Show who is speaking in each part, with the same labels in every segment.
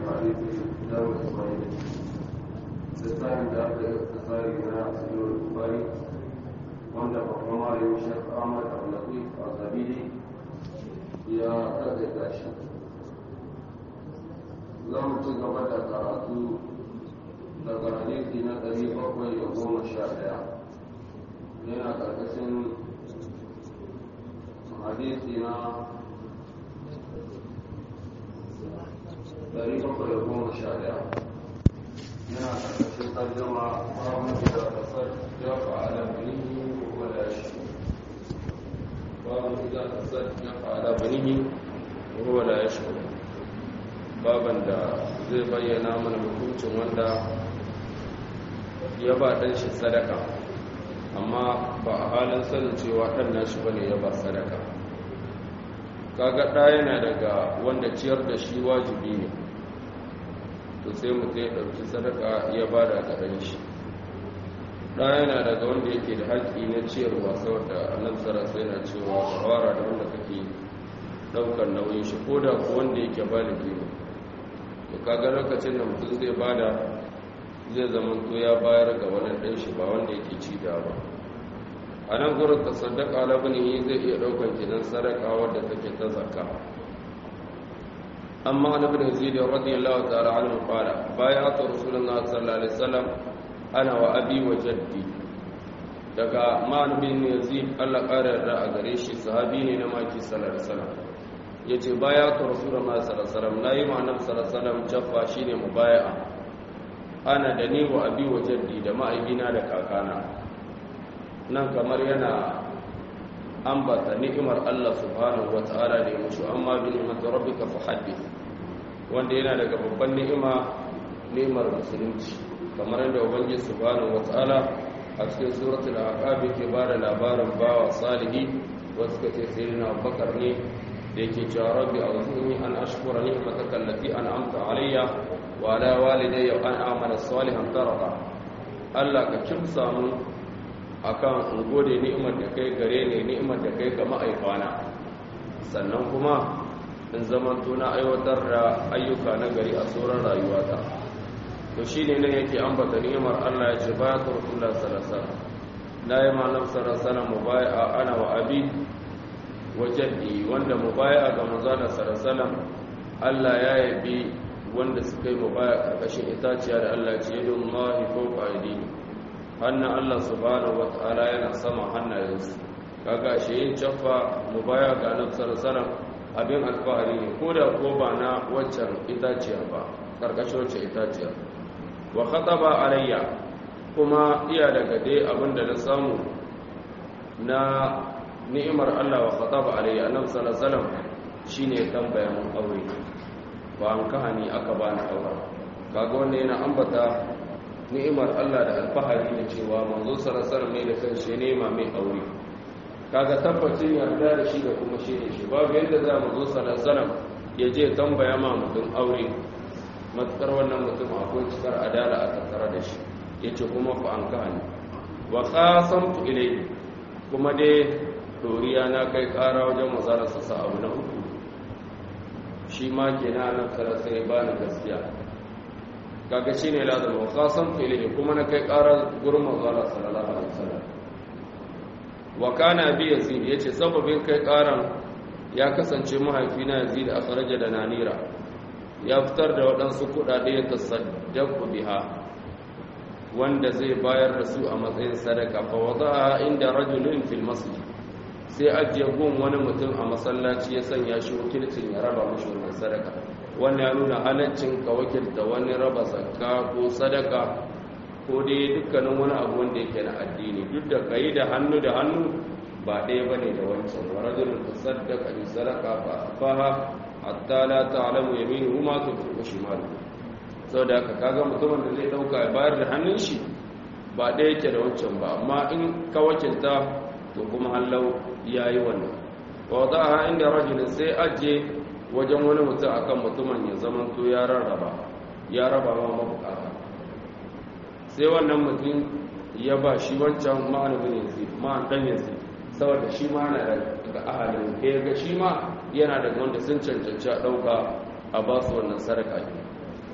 Speaker 1: hadisi dawo ismail littafin da aka yi tsari na siyar bukari wanda babban malamin shek ahmad al-latif al-zabidi ya kaɗaita shi za mu ci gaba da karatu daga hadisi na ɗari bakwai da goma sha ɗaya yana ƙarƙashin hadisi na ɗari bakwai da goma sha ɗaya yana ƙarƙashin tarjama babu da ƙasar ya fa'ala binihi wala shi babu da ƙasar ya fa'ala binihi wala ya shi baban da zai bayyana mana hukuncin wanda ya ba ɗan shi sadaka amma ba a halin sanin cewa ɗan nashi bane ya ba sadaka kaga ɗa yana daga wanda ciyar da shi wajibi ne to sai mutum ya ɗauki sadaka ya ba da ɗan shi ɗa yana daga wanda yake da haƙƙi na ciyarwa saboda annabi sarasa yana cewa shawara da wanda kake ɗaukar nauyin shi ko da ku wanda yake baligi ne to kaga lokacin da mutum zai bada zai zama to ya bayar ga wani ɗan shi ba wanda yake ci da ba a nan gurin ta sadaka labini zai iya ɗaukar kinan sadaka wadda take ta zakka amma an ibn yazid radiyallahu ta'ala anhu qala bay'atu rasulullah sallallahu alaihi wasallam ana wa abi wa jaddi daga ma'an bin yazid Allah ƙara yarda a gare shi sahabi ne na maki sallallahu alaihi wasallam yace bay'atu rasulullah sallallahu alaihi wasallam nayi ma annabi sallallahu alaihi wasallam jaffa shine mubaya'a ana da ni wa abi wa jaddi da ma'aikina da kakana nan kamar yana ambata ni'imar Allah subhanahu wa ta'ala da ya musu amma bi ni'mati rabbika fa haddith wanda yana daga babban ni'ima ni'imar musulunci kamar yadda ubangiji subhanahu wa ta'ala a cikin suratul aqab ke bada labarin bawa salihi wasu kace sayyidina Abubakar ne da yake cewa rabbi a'udhuni an ashkura ni'mataka allati an'amta alayya wa ala walidayya an a'mala salihan tarda Allah ka kimsa mu akan in gode ni'imar da kai gare ne ni'imar da kai ga ma'aikana sannan kuma in zaman na aiwatar da ayyuka na gari a tsoron rayuwata to shi ne nan yake ambata ni'imar Allah ya ce baya ta rasulullah sallallahu na yi malam sallallahu mu baya ana wa abi wajaddi wanda mu baya ga manzana sallallahu Allah ya yabi wanda suka yi mu baya karkashin itaciya da Allah ya ce yadda Allah ko fa'idi hannun Allah subhanahu wata'ala yana sama hannayensu kaga shi yin caffa mu baya ga annabi sallallahu abin alfahari ne ko da ko ba na waccan itaciya ba karkashin waccan itaciya wa khataba alayya kuma iya daga dai abinda na samu na ni'imar Allah wa khataba alayya annabi sallallahu alaihi wasallam shine tambaya mun aure ba an kahani aka bani aure kaga wannan yana ambata ni'imar Allah da alfahari da cewa manzo sarasar mai da kanshi nema mai aure kaga tabbacin yarda da shi da kuma shi ne shi babu yadda za mu zo sarasar ya je tambaya ma mutum aure matukar wannan mutum akwai cikar adala a tattara da shi ya ce kuma fa an kahani wa qasamtu ilai kuma dai doriya na kai kara wajen mazararsa sa abu na uku shi ma kenan nan sarasar ya bani gaskiya kaga shine lazim wa qasamtu ilayhi kuma na kai ƙarar gurin manzala sallallahu alaihi wasallam wa kana bi yazid yace sababin kai ƙaran ya kasance mahaifina yazid a kharaja da nanira ya fitar da waɗansu kuɗaɗe ya tasaddaqu biha wanda zai bayar da su a matsayin sadaka fa wada'a inda rajulin fil masjid sai ajiye gun wani mutum a masallaci ya sanya shi wakilcin ya raba mashi wannan sadaka wannan ya nuna halaccin ka wakilta wani raba zakka ko sadaka ko dai dukkanin wani abu wanda yake na addini duk da kai da hannu da hannu ba ɗaya ba ne da wancan wa rajulun tasaddaqa bi sadaqa fa afaha hatta la ta'lamu yaminuhu ma tunfiqu shimaluhu saboda haka kaga mutumin da zai dauka ya bayar da hannun shi ba ɗaya yake da wancan ba amma in ka wakilta to kuma hallau yayi wannan wa wada'aha inda rajulin sai aje wajen wani mutum akan mutumin ya zama to ya rarraba ya raba ma mabukata sai wannan mutum ya ba shi wancan ma'an bin yazid ma'an dan yazid saboda shi ma yana daga ahalin da ya ga shi ma yana daga wanda sun cancanci a ɗauka a ba su wannan sadaka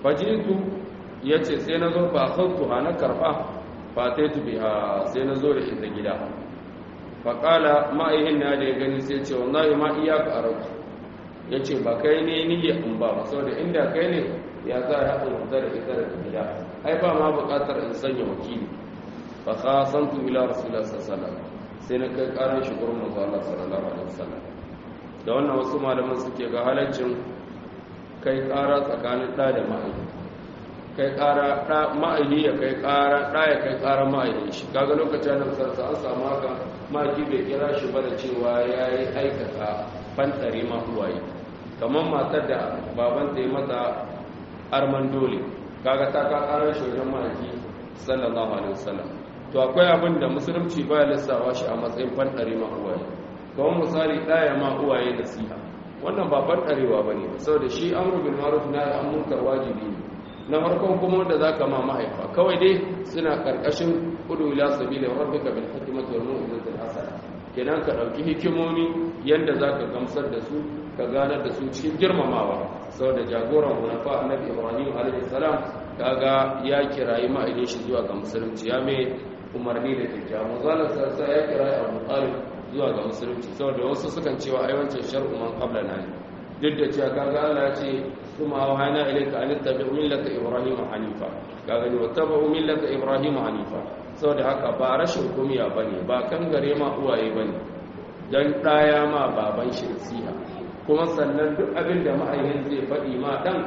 Speaker 1: fajitu ya ce sai na zo fa sautu ha na karɓa fataitu biha sai na zo da ita gida faƙala ma'aihin na da ya gani sai ce wallahi ma iyaka a rauki ya ce ba kai ne niyya in ba ba saboda inda kai ne ya za a haɗa wuta da ita da gida ai ba ma buƙatar in sanya wakili fa khasantu ila rasulullah sallallahu alaihi sai na kai ƙarar shi gurin manzo Allah sallallahu alaihi wasallam da wannan wasu malaman suke ga halaccin kai ƙara tsakanin ɗa da ma'aihi kai ƙara ɗa ma'aihi ya kai ƙara ɗa ya kai ƙara ma'aihi shi kaga lokacin da sarsa an samu haka ma'aihi bai kira shi ba da cewa ya yi aikata fantare ma uwaye kamar matar da babanta ya mata arman dole kaga ta ka ƙarar shi wajen ma'aihi sallallahu alaihi wasallam to akwai abin da musulunci baya lissawa shi a matsayin fantare ma uwaye kamar misali ɗaya ma uwaye nasiha wannan ba fantarewa ba ne saboda shi amru bin ma'ruf na an munkar wajibi ne na farkon kuma wanda za ka ma mahaifa kawai dai suna karkashin kudu ila sabila rabbika bil hikmati wal mau'izati al hasana kenan ka dauki hikimomi yanda zaka gamsar da su ka ganar da su cikin girmamawa saboda jagoran hunafa annabi ibrahim alaihi salam kaga ya kirayi ma'aidin shi zuwa ga musulunci ya mai umarni da kyakkyawa zalar sarsa ya kirayi abu talib zuwa ga musulunci saboda wasu sukan cewa ai wancan shar'u man qabla na duk da cewa kaga Allah ya ce kuma wahana ilayka an tabi'u millata ibrahim hanifa kaga ni wattabu millata ibrahim hanifa saboda haka ba rashin kumiya bane ba kan gare ma uwaye bane dan daya ma baban shi nasiha kuma sannan duk abin da ma'ayyin zai faɗi ma dan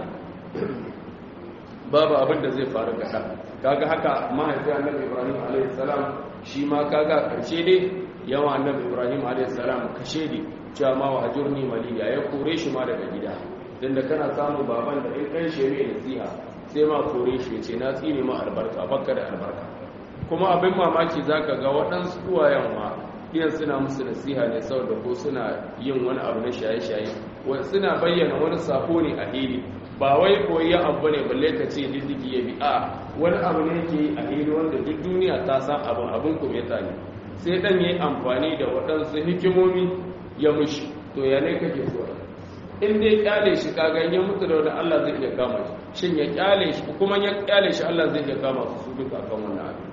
Speaker 1: babu abin da zai faru ga dan kaga haka mahaifi annabi ibrahim alayhi salam shi ma kaga karshe dai yawa annabi ibrahim a.s. kashe ne cewa ma wa hajjurni maliya ya kore shi ma daga gida don da kana samun baban da in ɗan shi mai nasiha sai ma kore shi ce na tsine ma albarka bakka da albarka kuma abin mamaki za ka ga waɗansu uwayen ma iyan suna musu nasiha ne saboda ko suna yin wani abu na shaye-shaye suna bayyana wani sako ne a hili ba wai koyi abu ne balle ka ce diddigi ya bi a wani abu ne ke a hili wanda duk duniya ta san abin abin kumeta ne sai dan yi amfani da waɗansu hikimomi ya mushi to ya ne kake so in dai kyale shi kaga ya mutu da wani Allah zai iya kama shi shin ya kyale shi kuma ya kyale shi Allah zai iya kama su su duka kan wannan abin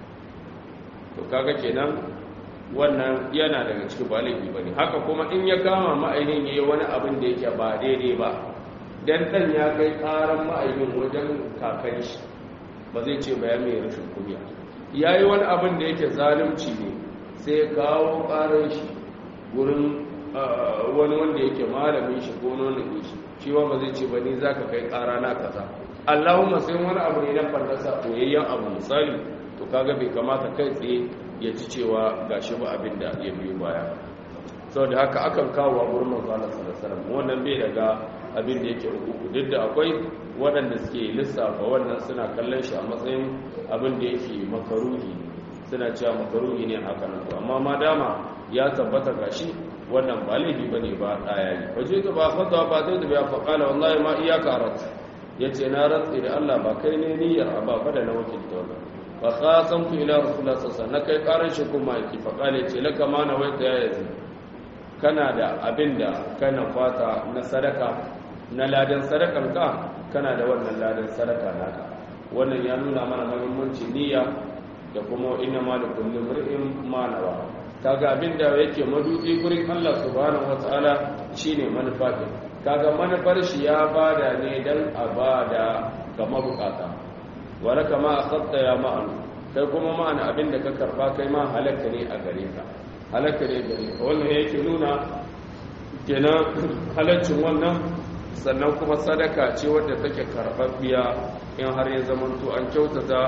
Speaker 1: to kaga kenan wannan yana daga cikin ba laifi bane haka kuma in ya kama ma'ainin yayi wani abin da yake ba daidai ba dan dan ya kai karan ma'ainin wajen kakan shi ba zai ce ba ya mai rashin kunya ya yi wani abin da yake zalunci ne sai kawo ƙarar shi wurin wani wanda yake malamin shi ko nuna shi shi ba zai ce ba ni za ka kai ƙara na kaza allahumma sai wani abu ne na fallasa koyayyen abu misali to kaga bai kamata kai tsaye ya ci cewa ga shi ba abin da ya biyo baya sau da haka akan kawo a wurin manzo Allah sallallahu alaihi wasallam wannan bai daga abin da yake uku duk da akwai waɗanda suke lissafa wannan suna kallon shi a matsayin abin da yake makaruhi suna cewa makaruhi ne haka nan amma ma dama ya tabbata gashi wannan ba laifi bane ba ɗaya yi waje ta ba fata ba zai da ya faƙala wallahi ma iyaka rat ya ce na rantsi da Allah ba kai ne niyyar ba fa da na wakilta wannan fa khasamtu ila rasulullah sallallahu alaihi wasallam na kai karan shi kuma yake faƙala ce laka ma na waita ya yazi kana da abin da kana fata na sadaka na ladan sadakarka kana da wannan ladan sadaka naka wannan ya nuna mana muhimmanci niyya da kuma inna ma da kullum mar'in manawa kaga abin da yake madubi gurin Allah subhanahu wataala shine manufa din kaga manufar shi ya bada ne dan a bada ga mabukata wala kama akhadta ya ma'an kai kuma ma'ana abin da ka karba kai ma halaka ne a gare ka halaka ne gare ka wannan yake nuna kenan halaccin wannan sannan kuma sadaka ce wadda take karɓaɓɓiya in har ya zamanto an kyautata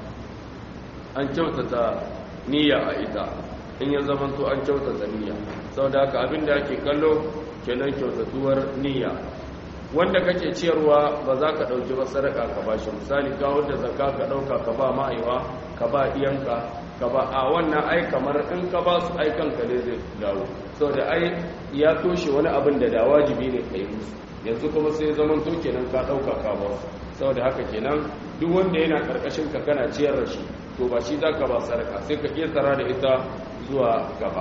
Speaker 1: an kyautata niyya a ita in ya zamanto an kyautata niyya saboda haka abinda ake kallo kenan kyautatuwar niyya wanda kake ciyarwa ba za ka ɗauki ba sadaka ka ba shi misali ga wanda zakka ka ɗauka ka ba ma'aiwa ka ba iyanka ka ba a wannan ai kamar in ka ba su aikan ka ne zai dawo saboda ai ya toshe wani abin da da wajibi ne ka yi musu yanzu kuma sai zaman to kenan ka ɗauka ka ba saboda haka kenan duk wanda yana ƙarƙashin ka kana ciyar da shi to ba shi za ka ba sadaka sai ka ƙetara da ita zuwa gaba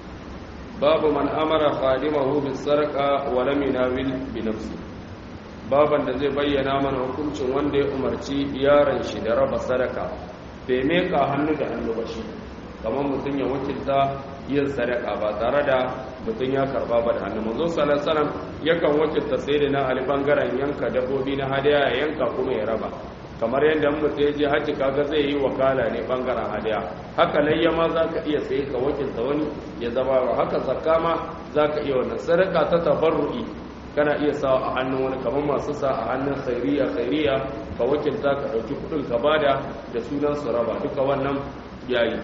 Speaker 1: babu man amara khadimahu bis sarqa wa lam yunawil bi nafsi baban da zai bayyana mana hukuncin wanda ya umarci yaron shi da raba sadaka bai meka hannu da hannu ba shi kamar mutum ya wakilta yin sadaka ba tare da mutum ya karba ba da hannu manzo sallallahu alaihi yakan wakilta sai da na ali bangaren yanka dabbobi na hadaya ya yanka kuma ya raba kamar yadda mutum ya je haji kaga zai yi wakala ne bangaren hadaya haka layya ma za ka iya sai ka wakilta wani ya zama haka zakka ma za ka iya wannan sadaka ta tabarru'i kana iya sa a hannun wani kamar masu sa a hannun khairiya khairiya ka wakilta ka ɗauki kuɗin ka bada da sunan su raba duka wannan yayi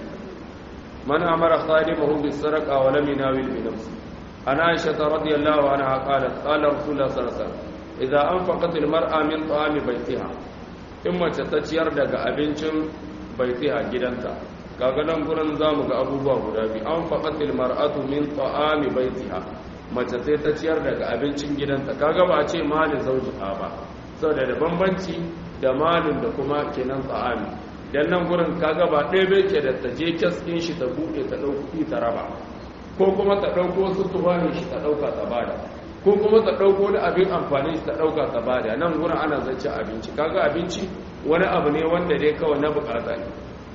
Speaker 1: man amara khadimahu bis sadaqa wa lam yunawil bi nafsi ana aisha radiyallahu anha qalat qala rasulullah sallallahu alaihi wasallam idza anfaqat al mar'a min ta'ami baytiha in mace ta ciyar daga abincin baitiha gidanta kaga nan gurin zamu ga abubuwa guda biyu anfaqat al mar'atu min ta'ami baitiha mace sai ta ciyar daga abincin gidanta kaga ba a ce malin zaujiha ba saboda da bambanci da malin da kuma kenan tsa'ami dan nan gurin kaga ba ɗaya bai ke da ta je kaskin shi ta buɗe ta ɗauki ta raba ko kuma ta ɗauko wasu tufanin shi ta ɗauka ta bada ko kuma ta ɗauko wani abin amfani shi ta ɗauka ta bada nan gurin ana zance abinci kaga abinci wani abu ne wanda dai kawai na bukata ne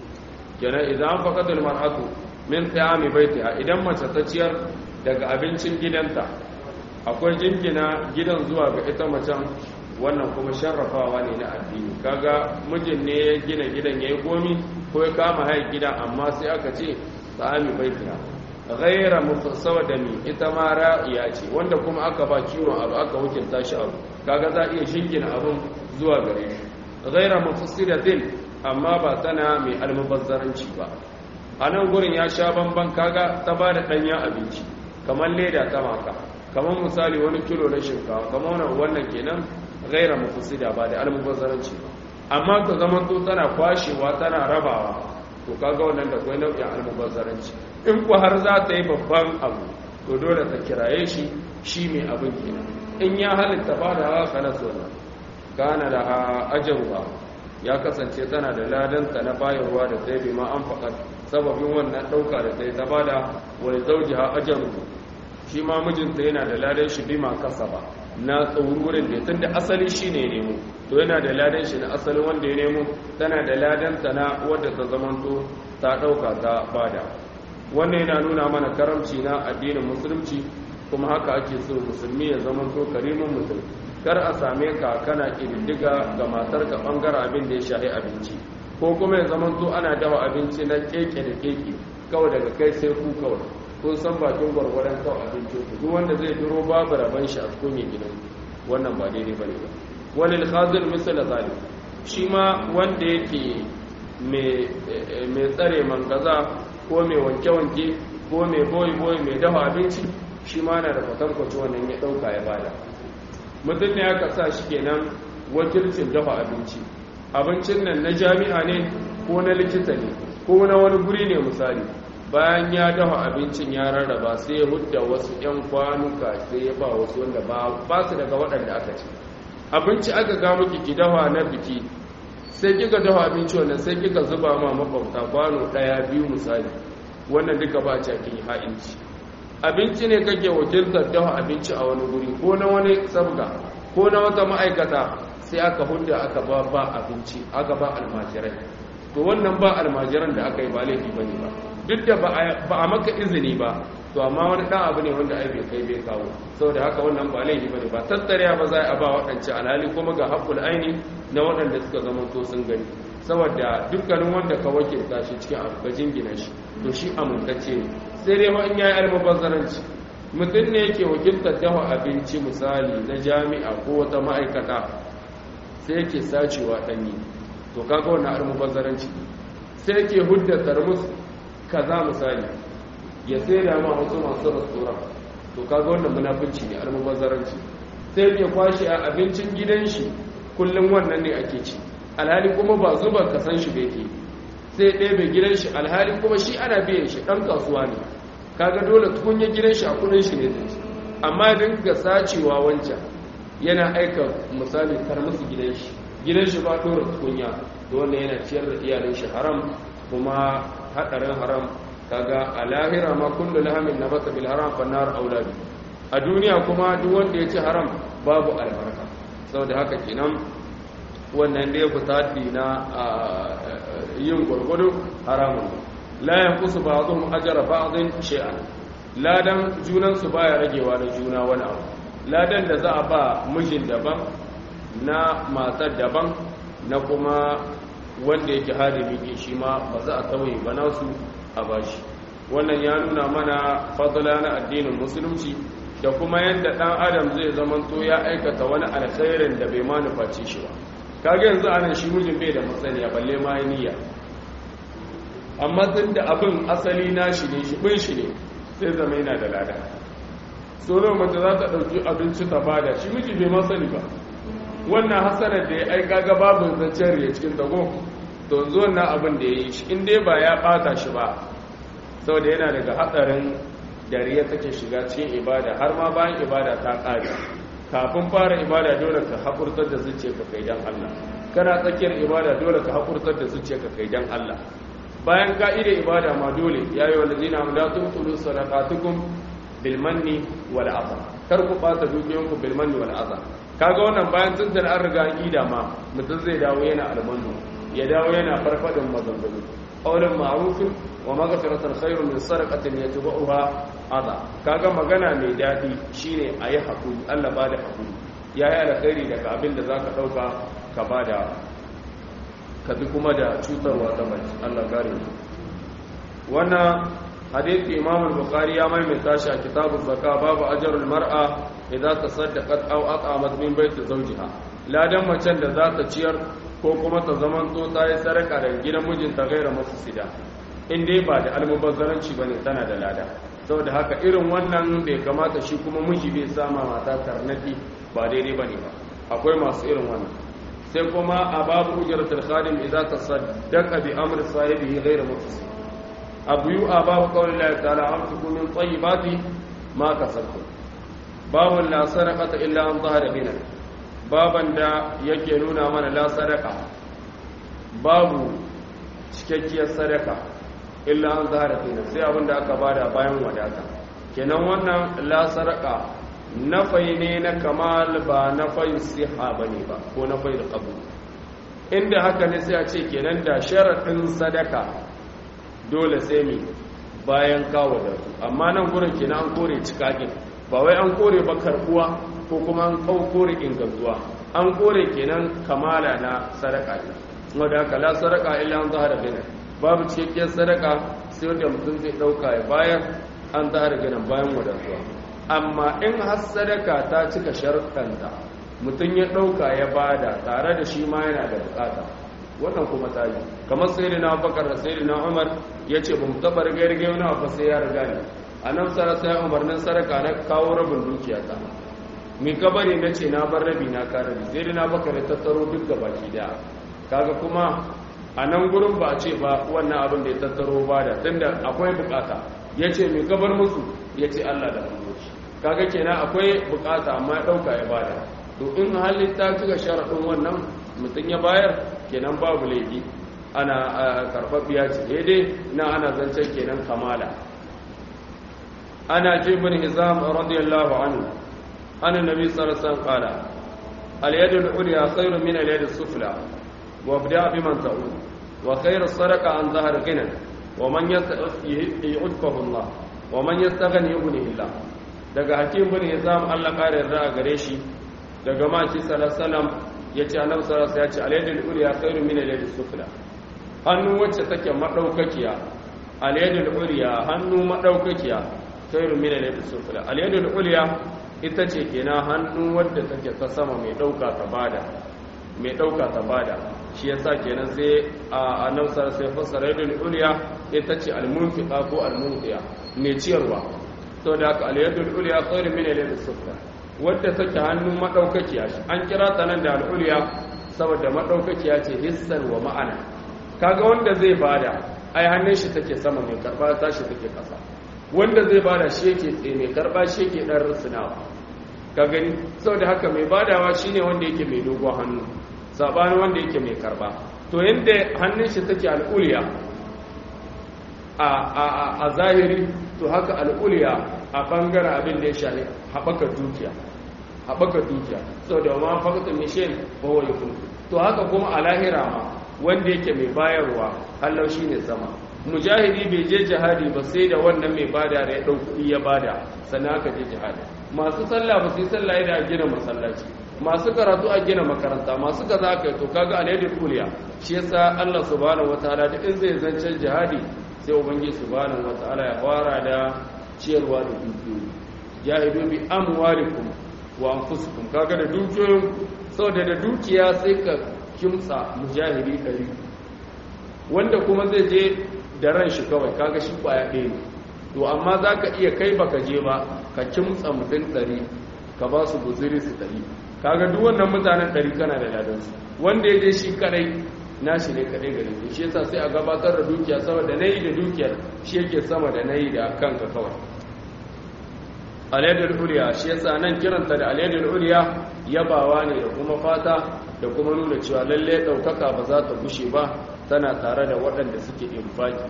Speaker 1: kenan idan an faƙatul mar'atu min tsayami baitiha idan mace ta ciyar daga abincin gidanta akwai jingina gidan zuwa ga ita macen wannan kuma sharrafawa ne na addini kaga mijin ne ya gina gidan ya yi gomi ko ya kama haya gida amma sai aka ce sa'ami baitiha ghaira mufassawa da mi ita ma ra'iya ce wanda kuma aka ba kiwon abu aka wakilta shi abu kaga za iya jingina abun zuwa gare shi ghaira mufassiratin amma ba tana mai almubazzaranci ba a nan gurin ya sha bamban kaga ta ba da ɗanyen abinci kamar leda ta maka kamar misali wani kilo na shinkawa kamar wannan kenan gaira mafusida ba da almubazzaranci ba amma ta zama to tana kwashewa tana rabawa to kaga wannan da kwai nau'in almubazzaranci in ku har za ta yi babban abu to dole ta kiraye shi shi mai abin kenan in ya halitta ba da haka na sona kana da ajarwa ya kasance tana da ladanta na bayarwa da sai bi ma an faɗa sababin wannan ɗauka da ta yi ta bada wani zauji ha ajaru shi ma mijinta yana da ladan shi bi ma kasa ba na tsaururin da tun da asali shi ne nemo to yana da ladan shi na asali wanda ya nemo tana da ladanta na wadda ta zamanto ta ɗauka ta bada wannan yana nuna mana karamci na addinin musulunci kuma haka ake so musulmi ya zamanto karimin mutum kar a same ka kana ƙididdiga ga matarka ɓangaren abin da ya shahi abinci ko kuma ya zama to ana dawa abinci na keke da keke kawai daga kai sai ku kawai kun san bakin gwargwaron kawai abinci ku duk wanda zai duro babu raban shi a cikin gidan wannan ba daidai bane ba wani alhazir misal zalim shi ma wanda yake mai tsare mangaza ko mai wanke-wanke ko mai boyi-boyi mai dafa abinci shi ma na da kwatankwaci wannan ya ɗauka ya bada mutum ne aka sa shi kenan wakilcin dafa abinci abincin nan na jami'a ne ko na likita ne ko na wani guri ne misali bayan ya dafa abincin ya rarraba sai ya hudda wasu 'yan kwanuka sai ya ba wasu wanda ba su daga waɗanda aka ce abinci aka ga miki ki dafa na biki sai kika dafa abinci wannan sai kika zuba ma makwabta kwano ɗaya biyu misali wannan duka ba a kin ha'inci abinci ne kake wakiltar dafa abinci a wani guri ko na wani sabga ko na wata ma'aikata sai aka hudda aka ba ba abinci aka ba almajirai to wannan ba almajiran da aka yi ba laifi ba ne ba duk da ba a maka izini ba to amma wani ɗan abu ne wanda ai bai kai bai kawo saboda haka wannan ba laifi ba ne ba tattare ba za a ba waɗance alhali kuma ga haƙul aini na waɗanda suka zama to sun gani saboda dukkanin wanda ka wakilta shi cikin abu ka jingina shi to shi amintacce ne sai dai ma in yayi almubazzaranci mutum ne yake wakiltar dafa abinci misali na jami'a ko wata ma'aikata sai yake sacewa ɗanyi to kaga wannan almubazzaranci sai yake hudda tarmus kaza misali ya sai da ma wasu masu restaurant to kaga wannan munafunci ne almubazzaranci sai yake kwashe a abincin gidan shi kullum wannan ne ake ci alhali kuma ba zuba kasan shi bai ke sai ɗebe gidan shi alhali kuma shi ana biyan shi ɗan kasuwa ne kaga dole tukunya gidan shi a kudin shi ne zai amma dinga sacewa wancan yana aika misali kar musu gidan shi gidan shi ba dora tukunya da wannan yana ciyar da iyalin shi haram kuma hadarin haram kaga a lahira ma kullu lahamin nabata bil haram fa nar aulabi a duniya kuma duk wanda ya ci haram babu albarka saboda haka kenan wannan da ya fita na yin gwargwado haramun la yanqusu ba'dhum ajra ba'dhin shay'an ladan junan su baya ragewa da juna wani abu ladan da za a ba mijin daban na matar daban na kuma wanda yake hadimi ke shi ma ba za a tauye ba nasu a bashi wannan ya nuna mana fadla na addinin musulunci da kuma yadda dan adam zai zamanto ya aikata wani alkhairin da bai ma nufaci shi ba kage yanzu anan shi mijin bai da matsaniya balle ma niyya amma tun da abin asali na shi ne shi bin shi ne sai zama yana da lada so da mace za ta ɗauki abinci ta bada shi miji bai ma sani ba wannan hasanar da ya aika ga babu zancen riya cikin tago to yanzu wannan abin da ya yi shi in dai ba ya ɓata shi ba saboda yana daga hatsarin dariya take shiga cikin ibada har ma bayan ibada ta ƙare kafin fara ibada dole ka haƙurtar da zuciya ka kai dan Allah kana tsakiyar ibada dole ka haƙurtar da zuciya ka kai dan Allah bayan ka'ida ibada ma dole ya yi wanda zina da tun tulu sadaqatukum bil manni wal adha kar ku bata dukiyanku bil manni wal adha kaga wannan bayan tuntun an riga aqida ma mutum zai dawo yana almanu ya dawo yana farfadin maganganu qawlun ma'rufin wa maghfiratan khairun min sadaqatin yatba'uha adha kaga magana mai dadi shine ayi hakuri Allah ba da hakuri yayi alkhairi daga abin da zaka dauka ka bada ka bi kuma da cutarwa ta mace Allah kare mu wannan hadisi Imam al-Bukhari ya maimaita shi a kitabul zakka babu ajrul mar'a idza tasaddaqat aw at'amat min baiti zawjiha ladan macen da za ta ciyar ko kuma ta zaman to ta yi saraka daga gidan mijinta gaira masu sida in dai ba da almubazzaranci bane tana da lada saboda haka irin wannan bai kamata shi kuma miji bai sama mata tarnaki ba daidai bane ba akwai masu irin wannan sai kuma a babu ujratul khadim idza tasaddaqa bi amri sahibihi ghayra mufsid abu yu a babu qawli Allah ta'ala amfiku min tayyibati ma kasabtum babu la sadaqata illa an zahara bina baban da yake nuna mana la sadaqa babu cikakkiyar sadaka illa an zahara bina sai abinda aka bada bayan wadata kenan wannan la sadaqa nafai ne na kamal ba nafai siha ba ne ba ko nafai da ƙabu inda haka ne sai a ce kenan da sharaɗin sadaka dole sai mi bayan kawo da amma nan gurin kenan an kore cikakin ba wai an kore ba karbuwa ko kuma an kore ingantuwa an kore kenan kamala na sadaka ne wadda haka la sadaka illa an zahara gina babu cikakkiyar sadaka sai wanda mutum zai ɗauka ya bayar an zahara gina bayan wadatuwa amma in har sadaka ta cika sharuɗanta mutum ya ɗauka ya bada tare da shi ma yana da bukata wannan kuma ta yi kamar sai na bakar da sai na umar ya ce ba mu taɓa riga riga wani abu sai ya riga ne a nan sara sai umarnin sadaka na kawo rabin dukiya ta mi kabari na ce na bar rabi na ka rabi sai na bakar ta tattaro duk da baki daya kaga kuma a nan gurin ba a ce ba wannan abin da ya tattaro ba da tunda akwai bukata ya ce mi kabar musu ya ce allah da hanyoci kaga kenan akwai bukata amma ya dauka ya bada to in halin ta cika sharadin wannan mutum ya bayar kenan babu laifi ana karfafiya ce daidai na ana zancen kenan kamala ana jibin hizam radiyallahu anhu an nabi sallallahu alaihi wasallam qala al-yad al-ulya khayrun min al-yad as-sufla wa abda biman ta'ud wa khayru sadaqa an dhahar ghina wa man yu'tihi Allah wa man yastaghni yughnihi Allah daga hakim bin hizam Allah kare yarda a gare shi daga maki sallallahu yace annabi sallallahu ya ce alaydul ulya khairu min alaydis sufla hannu wacce take madaukakiya alaydul ulya hannu madaukakiya khairu min alaydis sufla alaydul ulya ita ce kenan hannu wadda take ta sama mai dauka ta bada mai dauka ta bada shi yasa kenan sai annabi sallallahu alaihi fassara alaydul ulya ita ce almunfiqa ko almunqiya mai ciyarwa to da aka aliyadul uliya khairu min aliyadis sufla wadda take hannu madaukakiya shi an kira ta nan da al'uliya saboda madaukakiya ce hissan wa ma'ana kaga wanda zai bada ai hannun shi take sama mai karba ta shi take kasa wanda zai bada shi yake tsaye mai karba shi yake dan rusunawa ka gani saboda haka mai badawa shine wanda yake mai dogon hannu sabanin wanda yake mai karba to yanda hannun shi take al'uliya a zahiri to haka al'uliya a ɓangaren abin da ya shahi haɓaka dukiya haɓaka dukiya sau da ma fakta mishin ba wa to haka kuma a lahira ma wanda yake mai bayarwa hallau shi ne sama mujahidi bai je jihadi ba sai da wannan mai bada da ya ɗau kuɗi ya bada sannan aka je jihadi masu sallah ba su yi sallah da a gina masallaci masu karatu a gina makaranta masu kaza aka yi to kaga alayyar kuliya shi yasa Allah subhanahu wataala da in zai zancen jihadi sai ubangiji subhanahu wataala ya fara da ciyarwa da dukiyoyi jahidu bi amwalikum wa anfusikum kaga da dukiyoyin saboda da dukiya sai ka kimtsa mujahidi ɗari wanda kuma zai je da ran shi kawai kaga shi kwaya ɗaya ne to amma za ka iya kai baka je ba ka kimtsa mutum ɗari ka ba su guziri su ɗari kaga duk wannan mutanen ɗari kana da ladansu wanda ya je shi kadai nashi ne kadai gare ku shi yasa sai a gabatar da dukiya saboda nayi da dukiyar shi yake sama da nayi da kanka kawai alayyadul uliya shi yasa nan kiranta da alayyadul uliya yabawa ne da kuma fata da kuma nuna cewa lalle daukaka ba za ta gushe ba tana tare da waɗanda suke infaki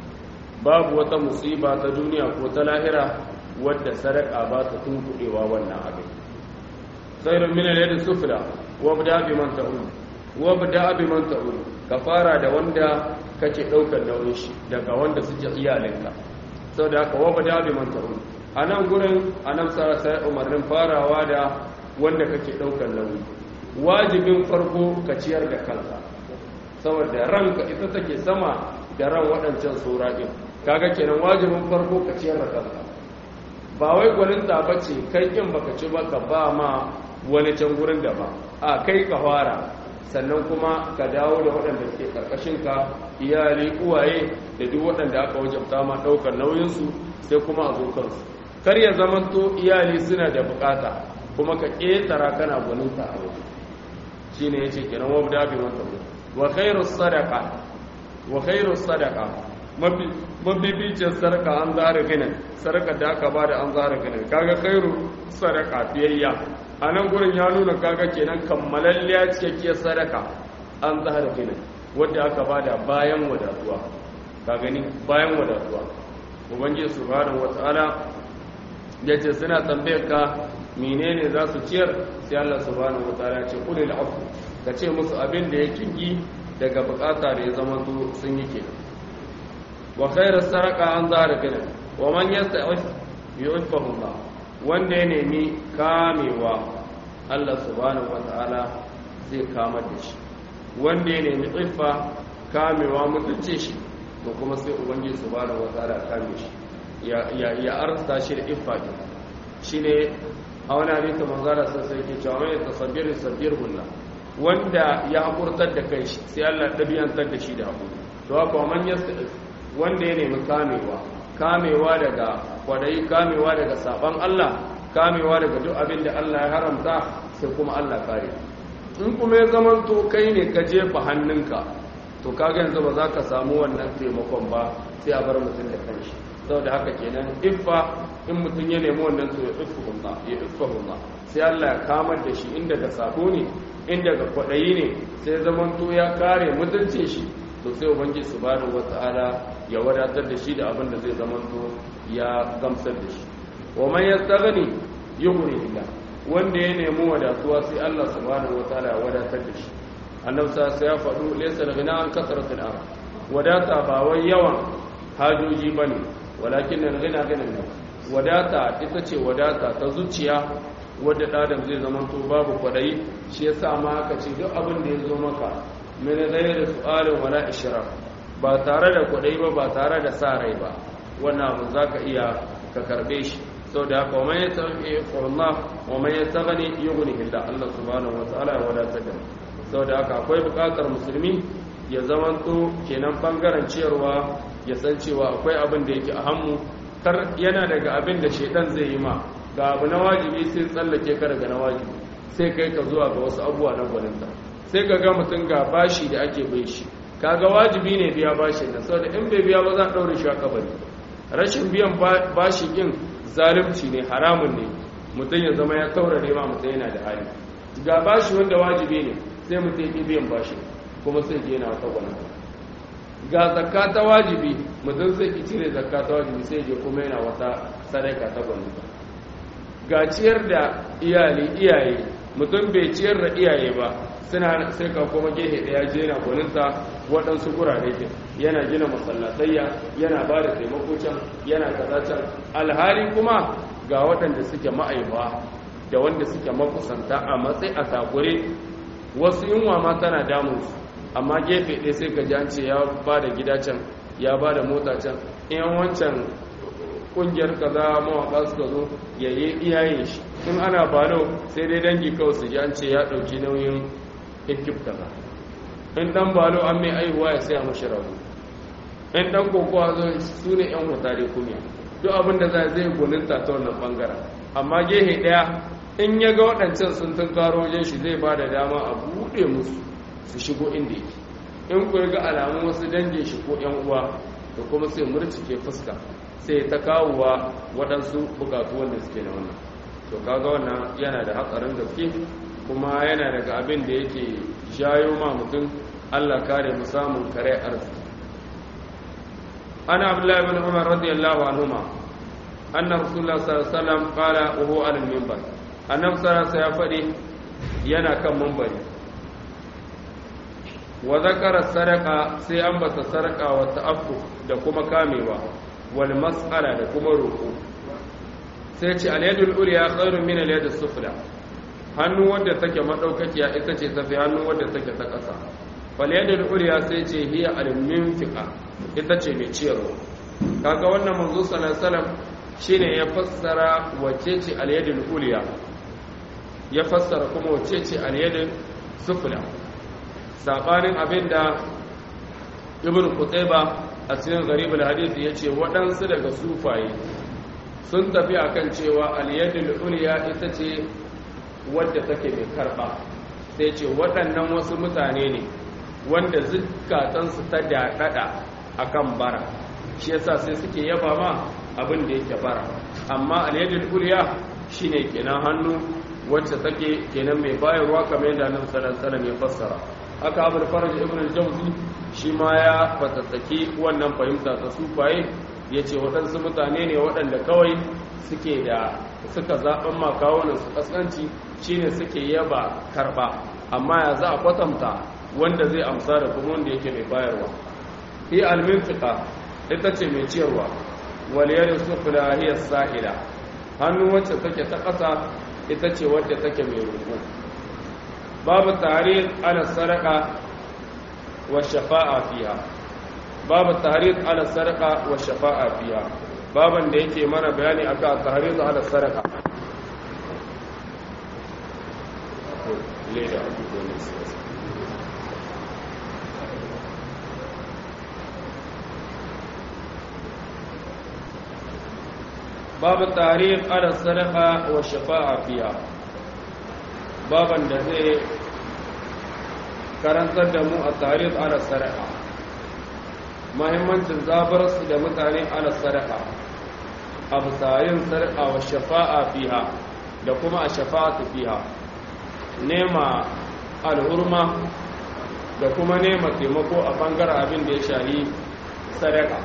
Speaker 1: babu wata musiba ta duniya ko ta lahira wadda sadaka ba ta tunkuɗewa wannan abin khairun min al-yadi sufla wabda bi man ta'ul wabda bi man ta'ul ka fara da wanda kake daukar nauyin shi daga wanda suke iyalinka saboda haka wabda bi man ta'ul anan gurin anan sa sai umarnin farawa da wanda kake daukar nauyi wajibin farko ka ciyar da kanka saboda ranka ita take sama da ran waɗancan sura din kaga kenan wajibin farko ka ciyar da kanka ba wai gwaninta ba ce kai kin baka ci ba ka ba ma wani can gurin da ba a kai ka fara sannan kuma ka dawo da waɗanda suke ka iyali uwaye da duk waɗanda aka wajabta ma ɗaukar nauyinsu sai kuma a zo kansu kar ya zamanto iyali suna da bukata kuma ka ƙetara kana gwaninta a waje shi ne ya ce kenan wa da bi wata wa khairu sadaka wa khairu sadaka mabibicin sarka an zara ginin sarka da aka ba da an zara ginin kaga khairu sadaka fiyayya a nan gurin ya nuna kaga kenan kammalalliya cikakkiyar sadaka an zara ginin wadda aka ba da bayan wadatuwa ka gani bayan wadatuwa ubangiji subhanahu wataala ya ce suna tambayar ka menene za su ciyar sai Allah subhanahu wataala ce kulil afu ka ce musu abin da ya kingi daga bukata da ya zama sun yi kenan wa khairu saraka an zara gina wa man yasta'if yu'iffahu Allah wanda ya nemi kamewa Allah subhanahu wata'ala zai kama da shi wanda ya nemi iffa kamewa mutunce shi to kuma sai ubangiji subhanahu wata'ala kame shi ya ya ya arsa shi da iffa din shine a wani hadisi manzara sai sai ke cewa mai tasabbir sabbir hunna wanda ya hakurtar da kai shi sai Allah dabiyantar da shi da hakuri to haka man yasta'if wanda ya nemi kamewa kamewa daga kwadayi kamewa daga saban Allah kamewa daga duk abin da Allah ya haramta sai kuma Allah kare in kuma ya zaman to kai ne ka jefa hannunka to kaga yanzu ba za ka samu wannan taimakon ba sai a bar mutum da kanshi saboda haka kenan iffa in mutum ya nemi wannan to ya iffahullah ya iffahullah sai Allah ya kamar da shi inda ga sako ne inda ga kwadayi ne sai zaman to ya kare mutuncin shi to sai ubangiji subhanahu wataala ya wadatar da shi da abin da zai zama to ya gamsar da shi wa man yastaghni yughni illa wanda ya nemi wadatuwa sai Allah subhanahu wataala ya wadatar da shi annabi sa ya faɗu laysa al-ghina an kasratil ard wadata ba wai yawan hajoji bane walakin al-ghina ghina wadata ita ce wadata ta zuciya wadda ɗadan zai zama to babu kwadayi shi yasa ma aka ce duk abin da ya zo maka min ghairi su'alin wala ishraf ba tare da kudai ba ba tare da sa rai ba wannan abu zaka iya ka karbe shi saboda haka wa ya tafi Allah wa ya tagani yughni illa Allah subhanahu wa ta'ala ya wadatar da saboda haka akwai bukatar musulmi ya zamanto kenan bangaren ciyarwa ya san cewa akwai abin da yake a hannu kar yana daga abin da shedan zai yi ma ga abu na wajibi sai tsallake ka daga na wajibi sai kai ka zuwa ga wasu abubuwa na gwaninta sai ka ga mutum ga bashi da ake bai shi kaga wajibi ne biya bashi nan saboda in bai biya ba za a daure shi a kabari rashin biyan bashi din zalunci ne haramun ne mutum ya zama ya taurare ma mutum yana da hali ga bashi wanda wajibi ne sai mutum ya biyan bashi kuma sai je yana wata gwanin ga zakka ta wajibi mutum sai ki cire zakka ta wajibi sai je kuma yana wata sadaka ta gwanin ga ciyar da iyali iyaye mutum bai ciyar da iyaye ba suna sai ka kuma gehe daya je yana gwaninta waɗansu gurare ke yana gina masallatayya yana ba da taimako can yana kaza can alhali kuma ga waɗanda suke ma'aifa da wanda suke makusanta a matsayi a takure wasu yunwa ma tana damunsu amma gefe ɗaya sai ka jance ya ba da gida can ya ba da mota can in wancan ƙungiyar kaza mawaƙa suka zo ya yi iyayen shi in ana balo sai dai dangi kawai su jance ya ɗauki nauyin ekip kaza in ɗan balo an mai aihuwa ya saya mashi rabu in ɗan kokowa zo su ne ‘yan hutare kunya duk abin da za zai gwaninta ta wannan ɓangaren amma gehe ɗaya in ya ga waɗancan sun tun karo wajen shi zai ba da dama a buɗe musu su shigo inda yake in ku ga alamun wasu dangin shi ko ‘yan uwa da kuma sai murcike fuska sai ta kawowa waɗansu bukatu wanda suke na wannan to kaga wannan yana da hatsarin gaske kuma yana daga abin da yake jayo ma mutum allah kare mu samun kare arziki ana abdullahi bin umar radiyallahu anhuma anna rasulullah sallallahu alaihi wasallam qala wa huwa ala al-minbar annabi sallallahu ya faɗi yana kan minbari wa zakara sadaqa sai an bata sadaqa wa ta'affu da kuma kamewa wal mas'ala da kuma roƙo sai ce al-yadul ulya khairun min al-yadis sufla hannu wadda take madaukakiya ita ce tafi hannu wadda take ta ƙasa fal yadul ulya sai ce hiya al-minfiqa ita ce mai ciyarwa kaga wannan manzo sallallahu alaihi wasallam shine ya fassara wace ce al-yadul ulya ya fassara kuma wace ce al-yadul sufla sabanin abinda ibn qutayba a cikin gharibul hadith yace waɗansu daga sufaye sun tafi akan cewa al-yadul ulya ita ce wadda take mai karba sai ce waɗannan wasu mutane ne wanda zukatansu ta daɗaɗa akan bara shi yasa sai suke yaba ma abin da yake bara amma al-yadul ulya shine kenan hannu wacce take kenan mai bayarwa kamar yadda Annabi sallallahu alaihi wasallam ya fassara haka Abu Faraj ibn al-Jawzi shi ma ya fatattaki wannan fahimta ta sufaye yace waɗansu mutane ne waɗanda kawai suke da suka zaɓen makawunan su kaskanci shine suke yaba karɓa amma ya za a kwatanta wanda zai amsa da kuma wanda yake mai bayarwa hi almintika ita ce mai ciyarwa waliyar sufula hiya sa'ila hannu wacce take ta ƙasa ita ce wadda take mai roƙo babu tarihi ala saraka wa shafa'a fiha babu tarihi ala saraka wa shafa'a fiha baban da yake mana bayani akan tarihi ala saraka leda abubuwan باب التعريف على الصدقة والشفاعة فيها بابا da zai karantar da mu a tarif ala sadaka mahimmancin zabarsu da mutane ala sadaka a bisayin sadaka wa shafa'a fiha da kuma a shafa'atu fiha nema al'urma da kuma nema taimako a bangaren abin da ya shahi sadaka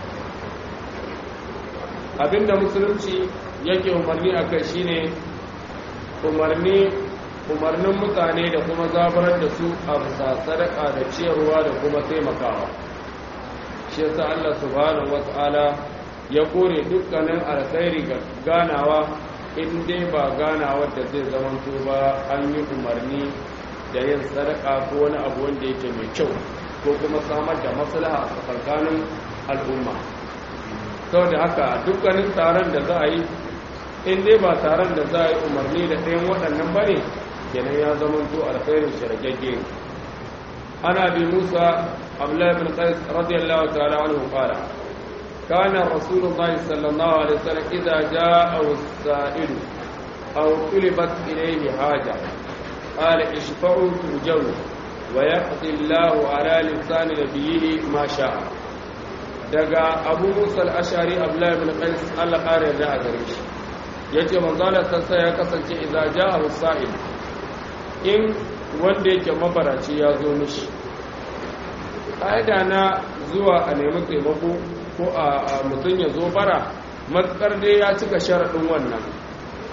Speaker 1: abinda musulunci yake umarni a kai shine umarni umarnin mutane da kuma zabarar da su a bisa sadaka da ciyarwa da kuma taimakawa shi yasa Allah subhanahu wata'ala ya kore dukkanin alkhairi ga ganawa in dai ba ganawa da zai zamanto ba an yi umarni da yin sadaka ko wani abu wanda yake mai kyau ko kuma samar da maslaha a tsakanin al'umma sau da haka dukkanin taron da za a yi in dai ba taron da za a yi umarni da ɗayan waɗannan ba ne kenan ya zama to alkhairin shirgagge ana bi musa abdullahi bin qais radiyallahu ta'ala anhu qala kana rasulullahi sallallahu alaihi wasallam idza jaa as-sa'il aw qulibat ilayhi haja qala ishfa'u tujaw wa yaqdi Allahu ala lisani nabiyhi ma sha'a daga abu musa al'ashari abdullahi bin qais allah ƙara yarda a gare shi ya ce manzalar sassa ya kasance idan ja a wasa'il in wanda yake mabaraci ya zo mishi ƙa'ida na zuwa a nemi taimako ko a mutum ya zo bara matsar dai ya cika sharaɗin wannan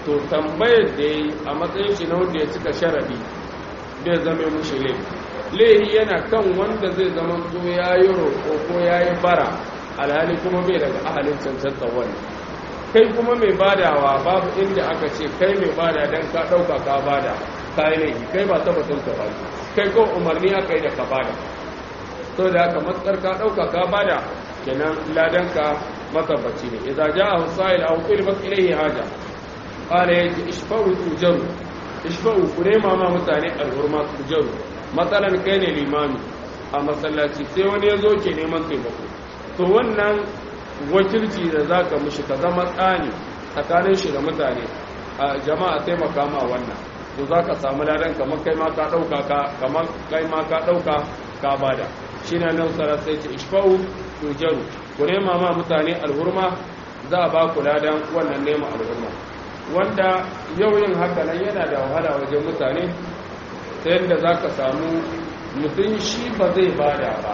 Speaker 1: to tambayar da ya yi a matsayin shi na wanda ya cika sharadi bai zama mushi laifi laifi yana kan wanda zai zama to ya yi roƙo ko ya yi bara alhali kuma bai daga ahalin cancanta wani kai kuma mai badawa babu inda aka ce kai mai bada don ka ɗauka ka bada ka yi laifi kai ba tabbatin ka bada kai ko umarni aka yi da ka bada to da haka matsar ka ɗauka ka bada kenan ladanka matabbaci ne idza jaa husail aw qilbat ilayhi haja qala yaji ishfa'u tujaru ishfa'u kurema ma mutane alhurma tujaru matsalan kai ne limami a masallaci sai wani yazo ke neman taimako to wannan wakilci da zaka mishi ka zama tsani tsakanin shi da mutane a jama'a taimaka ma wannan to zaka samu ladan kamar kai ma ka dauka ka kamar kai ma ka dauka ka bada shine nan sarar sai ce ishfa'u tujaru ku nema ma mutane alhurma za a ba ku ladan wannan nema alhurma wanda yau yin haka nan yana da wahala wajen mutane ta yadda za ka samu mutum shi ba zai bada ba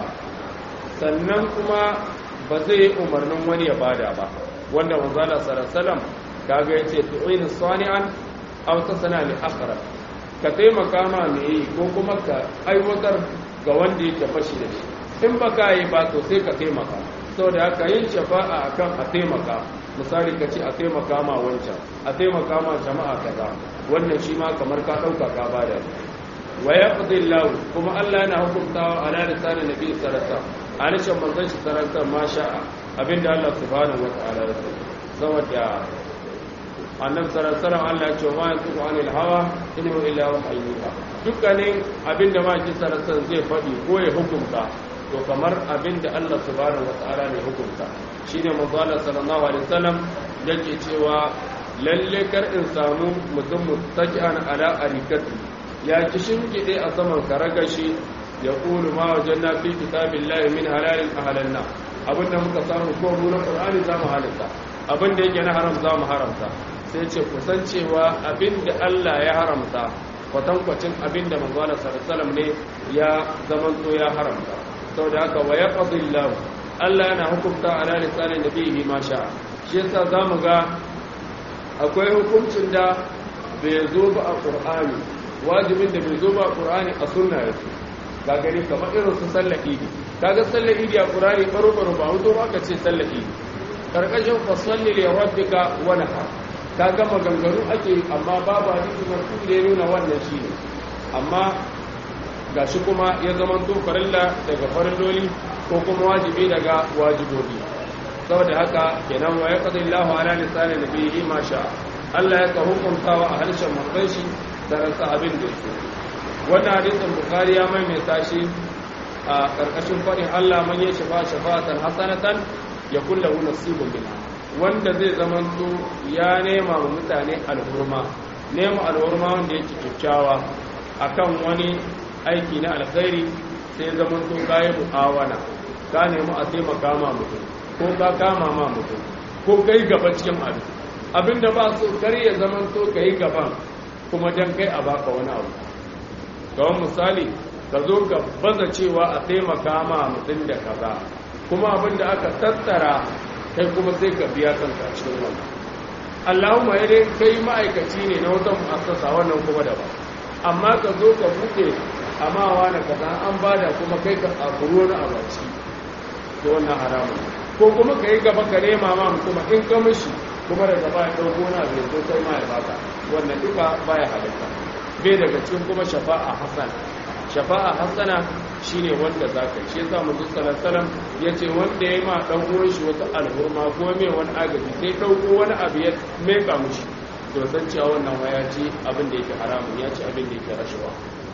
Speaker 1: sannan kuma ba zai yi umarnin wani ya bada ba wanda manzala sarasalam kaga ya ce tu'inu sani'an aw tasana li akhara ka taimaka ma me yi ko kuma ka aiwatar ga wanda yake fashi da shi in ba ka yi ba to sai ka taimaka saboda haka yin shafa'a akan a taimaka misali ka ce a taimaka ma wancan a taimaka ma jama'a kaza wannan shi ma kamar ka ɗauka ka bada wa yaqdi Allah kuma Allah yana hukuntawa ala lisanin nabi sarasa a harshen manzon shi sarasa ma sha'a abinda Allah subhanahu wa ta'ala ya so saboda annabi sallallahu alaihi wasallam Allah ya ce ma yantiqu anil hawa in huwa illa wahyuha dukkanin abinda ma ki sarasa zai faɗi ko ya hukunta to kamar abin da Allah subhanahu wata'ala ne hukunta shine manzo Allah sallallahu alaihi wasallam yake cewa lalle kar in samu mutum muttaqian ala arikati ya ki shingide a saman karagashi ya qulu ma wajanna fi kitabillahi min halalin ahlanna abin da muka samu ko mu na qur'ani za mu halitta abin da yake na haram za mu haramta sai ce kusancewa abin da Allah ya haramta kwatankwacin abin da manzo Allah sallallahu alaihi wasallam ne ya zamanto ya haramta sau da haka wa ya ƙadillahu Allah yana hukunta a ranar tsarin da bihi ma sha shi yasa za mu ga akwai hukuncin da bai zo ba a ƙur'ani wajibin da bai zo ba a ƙur'ani a sunna ya ce ga gari kamar irin su sallar idi kaga sallar idi a ƙur'ani baro baro ba hutu ba ka ce sallar idi karkashin fasalli li rabbika wa nahar kaga maganganu ake amma babu hadisi marfu da ya nuna wannan shine amma gashi kuma ya zama to farilla daga farilloli ko kuma wajibi daga wajibobi saboda haka kenan wa yaqdi Allahu ala lisani nabiyhi ma sha Allah ya hukuntawa a harshen manzon shi da rasa abin da yake wannan hadisin bukhari ya maimaita shi a karkashin fadin Allah man ya shafa shafatan hasanatan ya kullahu nasibun minha wanda zai zama to ya nema wa mutane alhurma nema alhurma wanda yake kyakkyawa akan wani aiki na alkhairi sai zaman to kayi mu'awana ka nemi a taimaka ma mutum ko ka kama ma mutum ko kai gaba cikin abin abinda ba so kar ya zaman to kai gaban kuma dan kai a baka wani abu kawai misali ka zo ka baza cewa a taimaka ma mutum da kaza kuma abinda aka tattara kai kuma sai ka biya kanka cikin wannan Allahumma ya dai kai ma'aikaci ne na wata mu'assasa wannan kuma daban amma ka zo ka buɗe amma wani kaza an bada kuma kai ka tsakuru wani abaci to wannan haramun ko kuma ka yi gaba ka nema ma kuma in ka mishi kuma daga baya ɗauko na bai zo sai ma ya baka wannan duka baya halitta bai daga cikin kuma shafa'a hasana shafa'a hasana shine wanda za ka yi shi yasa manzo sallallahu alaihi ya ce wanda ya ma dan uwan shi wata alhurma ko mai wani agaji sai ɗauko wani abu ya meka mishi to san cewa wannan waya ce abin da yake haramun ya ce abin da yake rashawa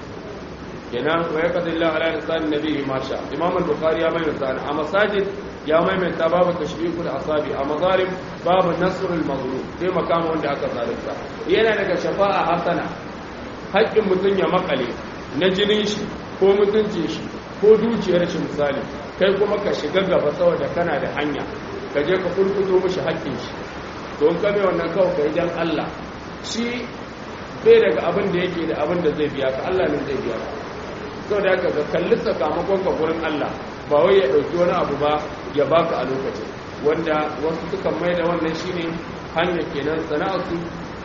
Speaker 1: kenan wa yaqdi Allah ala lisan nabihi ma sha Imam al-Bukhari ya maimaita a masajid ya maimaita babu tashbiqul asabi a mazalim babu nasr al-mazlum sai makama wanda aka zalunta yana daga shafa'a hasana haƙƙin mutun ya makale na jinin shi ko mutuncin shi ko dukiyar shi misali kai kuma ka shiga gaba saboda kana da hanya ka je ka kurkuto mishi haƙƙin shi don ka bai wannan kawai ka idan Allah shi bai daga abin da yake da abin da zai biya ka Allah ne zai biya ka sau da ka kalli sakamakon ka gurin Allah ba wai ya ɗauki wani abu ba ya baka a lokacin wanda wasu sukan mai da wannan shine hanyar kenan sana'arsu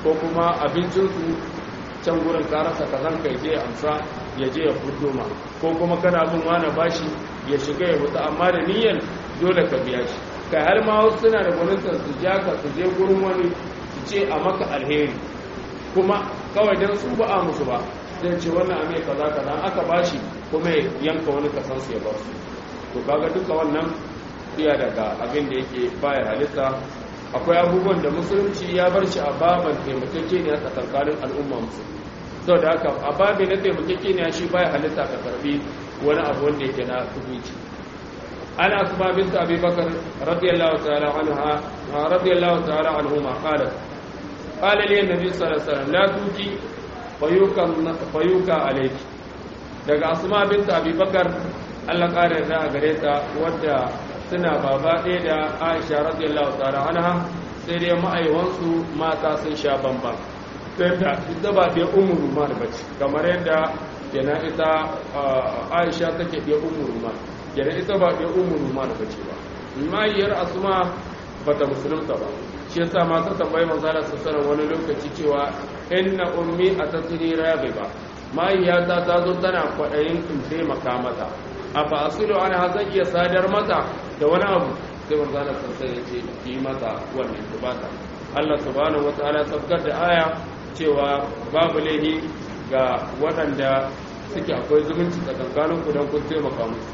Speaker 1: ko kuma abincinsu can gurin karasa ka zan kai je amsa ya je ya fito ma ko kuma kana bin wani bashi ya shiga ya hutu amma da niyyar dole ka biya shi kai har ma wasu suna da gwanintar su ja ka su je gurin wani su ce a maka alheri kuma kawai don su ba a musu ba zai ce wannan ame kaza kaza aka bashi kuma ya yanka wani kasan su ya ba su to kaga duka wannan iya daga abin da yake baya halitta akwai abubuwan da musulunci ya bar shi a baban taimakekeniya tsakankanin al'umma musulmi sau da haka a babi na taimakekeniya shi baya halitta ka karbi wani abu wanda yake na tubuci ana su babin ta abi bakar radiyallahu ta'ala anha radiyallahu ta'ala anhuma qala qala li annabi sallallahu alaihi wasallam la tuki fayuka fayuka alayki daga asma bint abi bakar Allah kare da gare ta wadda suna baba ɗaya da aisha radiyallahu ta'ala anha sai dai ma'aiwansu mata sun sha bamban sai da ita ba ɗaya ummu rumar ba ce kamar yadda kenan ita aisha take ɗaya ummu rumar kenan ita ba ɗaya ummu rumar ba ce ba mahaiyar asuma ba ta musulunta ba shi yasa ma ta tambayi manzala sassanar wani lokaci cewa inna ummi a tasiri rabi ba mahaiyata ta zo tana kwaɗayin in taimaka mata a fa asilu ana zan iya sadar mata da wani abu sai manzo Allah sai ya ce yi mata wannan tubata Allah subhanahu wataala sabkar da aya cewa babu laihi ga waɗanda suke akwai zumunci tsakankanin ku don kun taimaka musu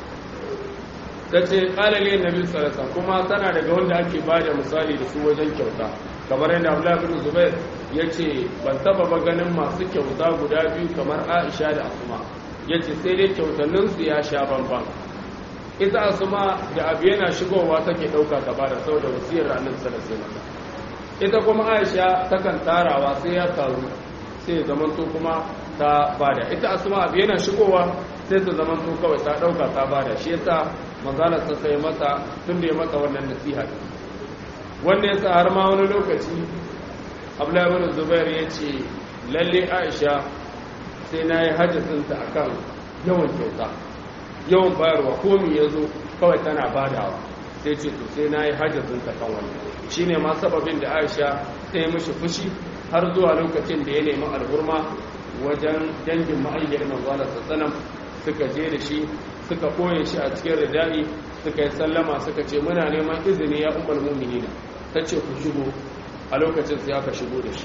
Speaker 1: ta ce ƙalale nabi salasa kuma tana daga wanda ake ba da misali da su wajen kyauta kamar yadda abdullahi bin zubair ya ce ban taba ba ganin masu kyauta guda biyu kamar aisha da asuma ya ce sai dai kyautanninsu ya sha bambam ita asuma da abu yana shigowa take ɗauka ta bada saboda wasiyar ranar salasina ita kuma aisha takan tarawa sai ya taru sai ya zamanto kuma ta bada ita asuma abu yana shigowa sai ta zamanto kawai ta ɗauka ta bada shi yasa manzalar ta sai mata tun da ya mata wannan nasiha wanda yasa har ma wani lokaci abdullahi bin zubair ya ce lalle aisha sai na yi hajjatinta a kan yawan kyauta yawan bayarwa komi ya zo kawai tana badawa sai ce to sai na yi hajjatinta kan wani shi ne ma sababin da aisha ta yi mashi fushi har zuwa lokacin da ya nemi alhurma wajen dangin ma'ayyar manzala sassanan suka je da shi suka koye shi a cikin ridani suka yi sallama suka ce muna neman izini ya umar muminina ta ce ku shigo a lokacin sai aka shigo da shi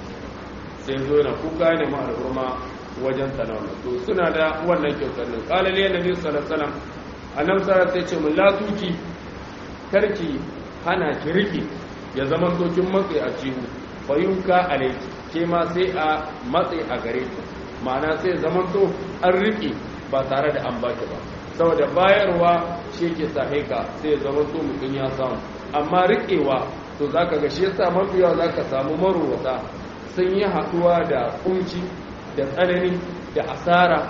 Speaker 1: sai zo na kuka ne ma al'umma wajen tanawa to suna da wannan kyautar nan kalale na nabi sallallahu alaihi wasallam annabi sallallahu alaihi ce mun la tuki karki hana ki riki ya zama tokin matsayi a cihu fayunka alaiki ke ma sai a matsayi a gare ki ma'ana sai zaman to an riki ba tare da an baki ba saboda bayarwa shi ke saheka sai ya zama to mutum ya samu amma riƙewa to za ka gashi yasa mafiya za ka samu marowata sun yi haɗuwa da kunci da tsanani da asara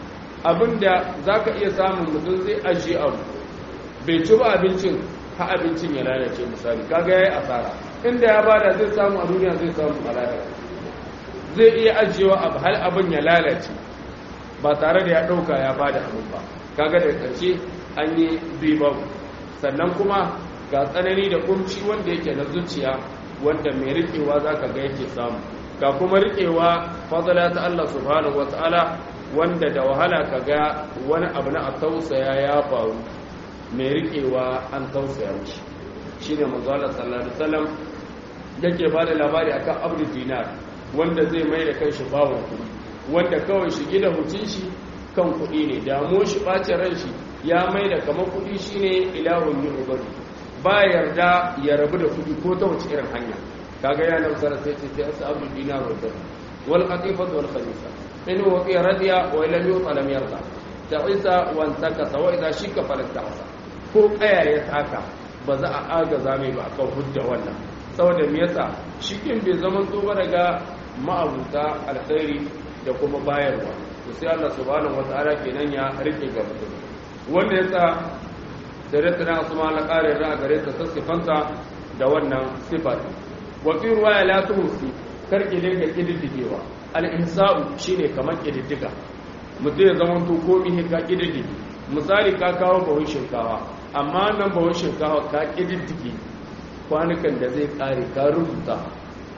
Speaker 1: abinda za ka iya samun mutum zai ajiye abu bai ci ba abincin ha abincin ya lalace misali kaga ya yi asara inda ya bada zai samu a duniya zai samu a lahira zai iya ajiyewa abu hal abin ya lalace ba tare da ya ɗauka ya bada abin ba kaga da ƙarshe an yi babu sannan kuma ga tsanani da kumci wanda yake na zuciya wanda mai riƙewa za ka ga yake samu ga kuma riƙewa fadala ta Allah subhanahu wata'ala wanda da wahala ka ga wani abu na a tausaya ya faru mai riƙewa an tausaya wuce shi ne mazuwa sallallahu alaihi wasallam yake ba da labari akan abdu dinar wanda zai mai da kan shi bawon kuɗi wanda kawai shi gida hutun shi kan kuɗi ne damuwar shi ɓacin ran shi ya mai da kamar kuɗi shine ilahun yin ubadu ba yarda ya rabu da kudi ko ta wace irin hanya kaga ya nan sara sai ce sai asabu dinar wa dirham wal qatifat wal khamisa in huwa fi radiya wa lam yuta lam yarda ta'isa wa antakasa wa idha shika falasta'sa ko kaya ya taka ba za a agaza mai ba akan hujja wannan saboda me yasa shikin bai zaman to ba daga ma'abuta alkhairi da kuma bayarwa to sai Allah subhanahu wataala kenan ya rike ga mutum wanda yasa da na asuma na ƙarin ra'a gare ta sassifanta da wannan sifar wafi ruwa ya latu musu karki dinga ƙididdigewa al'insa'u shi ne kamar ƙididdiga mutum ya zama to komi ka ƙididdige misali ka kawo bahun shinkawa amma nan bahun shinkawa ka ƙididdige kwanukan da zai ƙare ka rubuta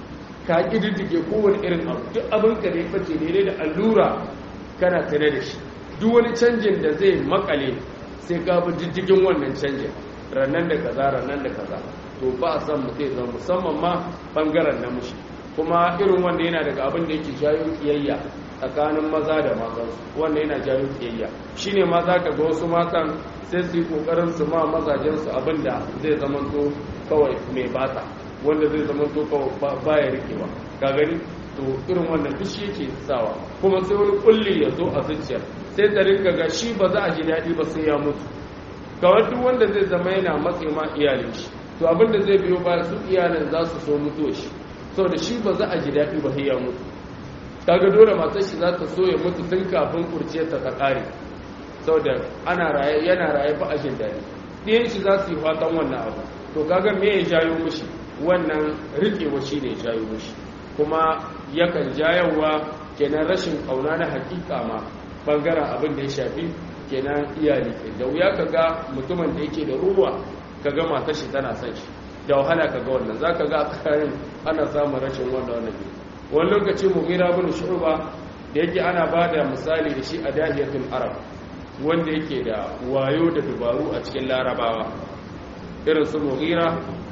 Speaker 1: ka ƙididdige kowane irin abu duk abin ka da ya fice daidai da allura kana tare da shi duk wani canjin da zai makale sai ka bi diddigin wannan canjin rannan da kaza rannan da kaza to ba a san mutum zama musamman ma bangaren namiji kuma irin wanda yana daga abin da yake jayo kiyayya tsakanin maza da matansu wanda yana jayo kiyayya shine ma za ka ga wasu matan sai su yi kokarin su ma mazajensu abin da zai zama to kawai mai bata wanda zai zama to kawai baya rikewa ka gani to irin wannan duk shi yake sawa kuma sai wani kulli ya zo a zuciyar sai ta rinka ga shi ba za a ji daɗi ba sai ya mutu kawai duk wanda zai zama yana matse ma iyalin shi to abin da zai biyo baya su iyalin za su so mutuwa shi saboda shi ba za a ji daɗi ba sai ya mutu kaga dole matar shi za ta so ya mutu tun kafin kurciyar ta ta ƙare saboda ana raye yana raye ba a jin daɗi ɗiyan shi za su yi fatan wannan abu to kaga me ya jayo mishi wannan riƙewa shi ne ya jayo mishi kuma yakan jayawa kenan rashin ƙauna na hakika ma bangaren abin da ya shafi kenan iyali da wuya ka ga mutumin da yake da ruwa ka ga matar shi tana son shi da wahala ka ga wannan za ka ga kayan ana samun rashin wannan wannan ne wani lokaci mughira bin shu'ba da yake ana ba da misali da shi a dahiyatul arab wanda yake da wayo da dubaru a cikin larabawa irin su mughira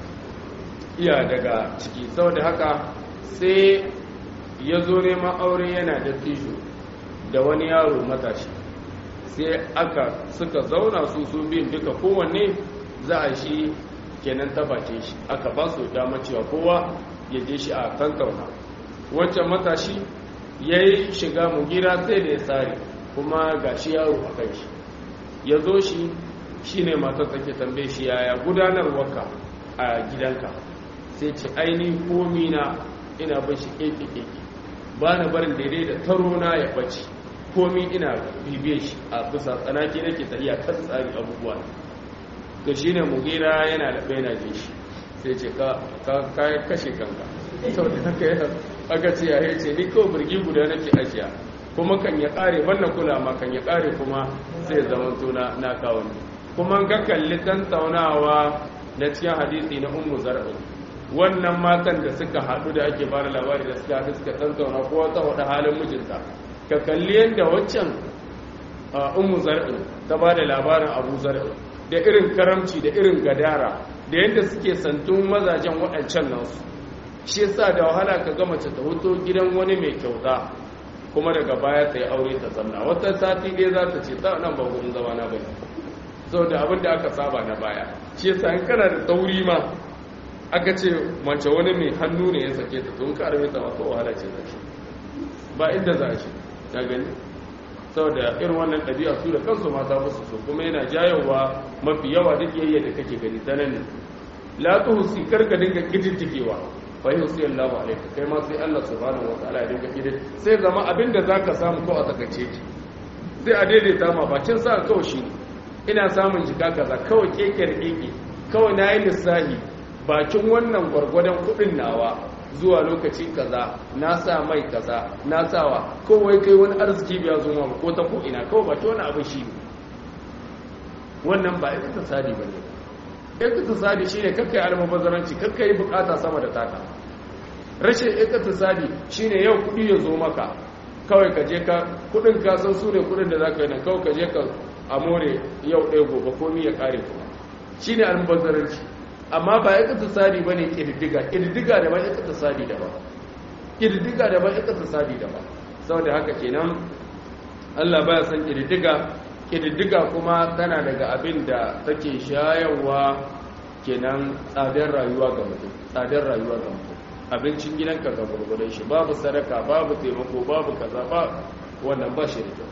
Speaker 1: iya daga ciki saboda haka sai ya zo neman aure yana da tijo da wani yaro matashi sai aka suka zauna su su biyun duka kowanne za a shi kenan tabace shi aka ba su dama cewa kowa ya je shi a kankauna wancan matashi ya yi shiga mugira sai da ya tsari kuma ga shi yaro a kai shi ya zo shi shi ne matar take tambaye shi yaya gudanarwarka a gidanka sai ce aini komi na ina bin shi keke keke ba na barin daidai da taro na ya bace komi ina bibiye shi a bisa tsanaki nake tafiya kan tsari abubuwa to shine mugira yana da bai na je shi sai ce ka kashe kanka saboda haka yana aka ce ya ce ni kawai birgi guda nake ajiya kuma kan ya kare wannan kula ma kan ya kare kuma sai zama tuna na kawo kuma ga kalli tantaunawa na cikin hadisi na ummu zar'u wannan matan da suka haɗu da ake bada labari da suka haɗu suka tantauna ko wata wada halin mijinta ka kalli yadda waccan ummu zar'u ta bada labarin abu zar'u da irin karamci da irin gadara da yadda suke santun mazajen waɗancan nasu shi yasa da wahala ka ga mace ta hoto gidan wani mai kyauta kuma daga baya ta yi aure ta zanna wata sati ɗaya za ta ce ta nan ba gurin zama na bane saboda abin da aka saba na baya shi yasa in kana da tauri ma aka ce mace wani mai hannu ne ya sake ta tun ka arme ta masu wahala ce za shi ba inda za shi ta gani saboda irin wannan ɗabi'a su da kansu mata musu so kuma yana jayowa mafi yawa duk yayya da kake gani ta nan ne la tuhsi karka dinga kididdigewa fa yusi Allahu alayka kai ma sai Allah subhanahu wataala ya dinga kidid sai zama abinda zaka samu ko a takaice ki sai a daidaita ma bakin sa kawai shi ina samun jika kaza kawai kekere keke kawai nayi lissahi bakin wannan gwargwadon kudin nawa zuwa lokaci kaza na sa mai kaza na sawa kowai kai wani arziki biya zo ma ko ta ko ina kawai baki wani abu shi wannan ba ita tasadi ba ne ita tasadi shine kakkai almubazzaranci kakkai bukata sama da taka rashin ita tasadi shine yau kudi ya zo maka kawai ka je ka kudin ka san su ne kudin da zaka yi nan kawai ka je ka amore yau ɗaya gobe komi ya kare kuma shine almubazzaranci amma ba ya kasa sadi ba ne ƙididdiga ƙididdiga da ba ya kasa sadi da ba ƙididdiga da ba ya kasa sadi da ba saboda haka kenan allah ba ya san ƙididdiga ƙididdiga kuma tana daga abin da take shayarwa kenan tsadar rayuwa ga mutum tsadar rayuwa ga mutum abincin gidanka ga gurgurai shi babu sadaka babu taimako babu kaza ba wannan ba shi da kyau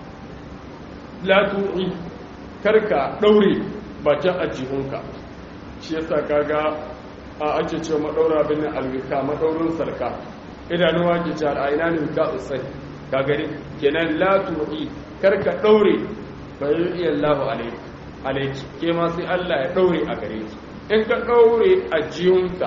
Speaker 1: la tu'i karka daure bakin ajihunka shi yasa kaga a ake ce madaura bin alwika madaurin sarka idanuwa ke ce a ina ne ka usai ka gani kenan la tu'i karka daure bayan iya Allah alaiki ke ma sai Allah ya daure a gare ki in ka daure a jiyunka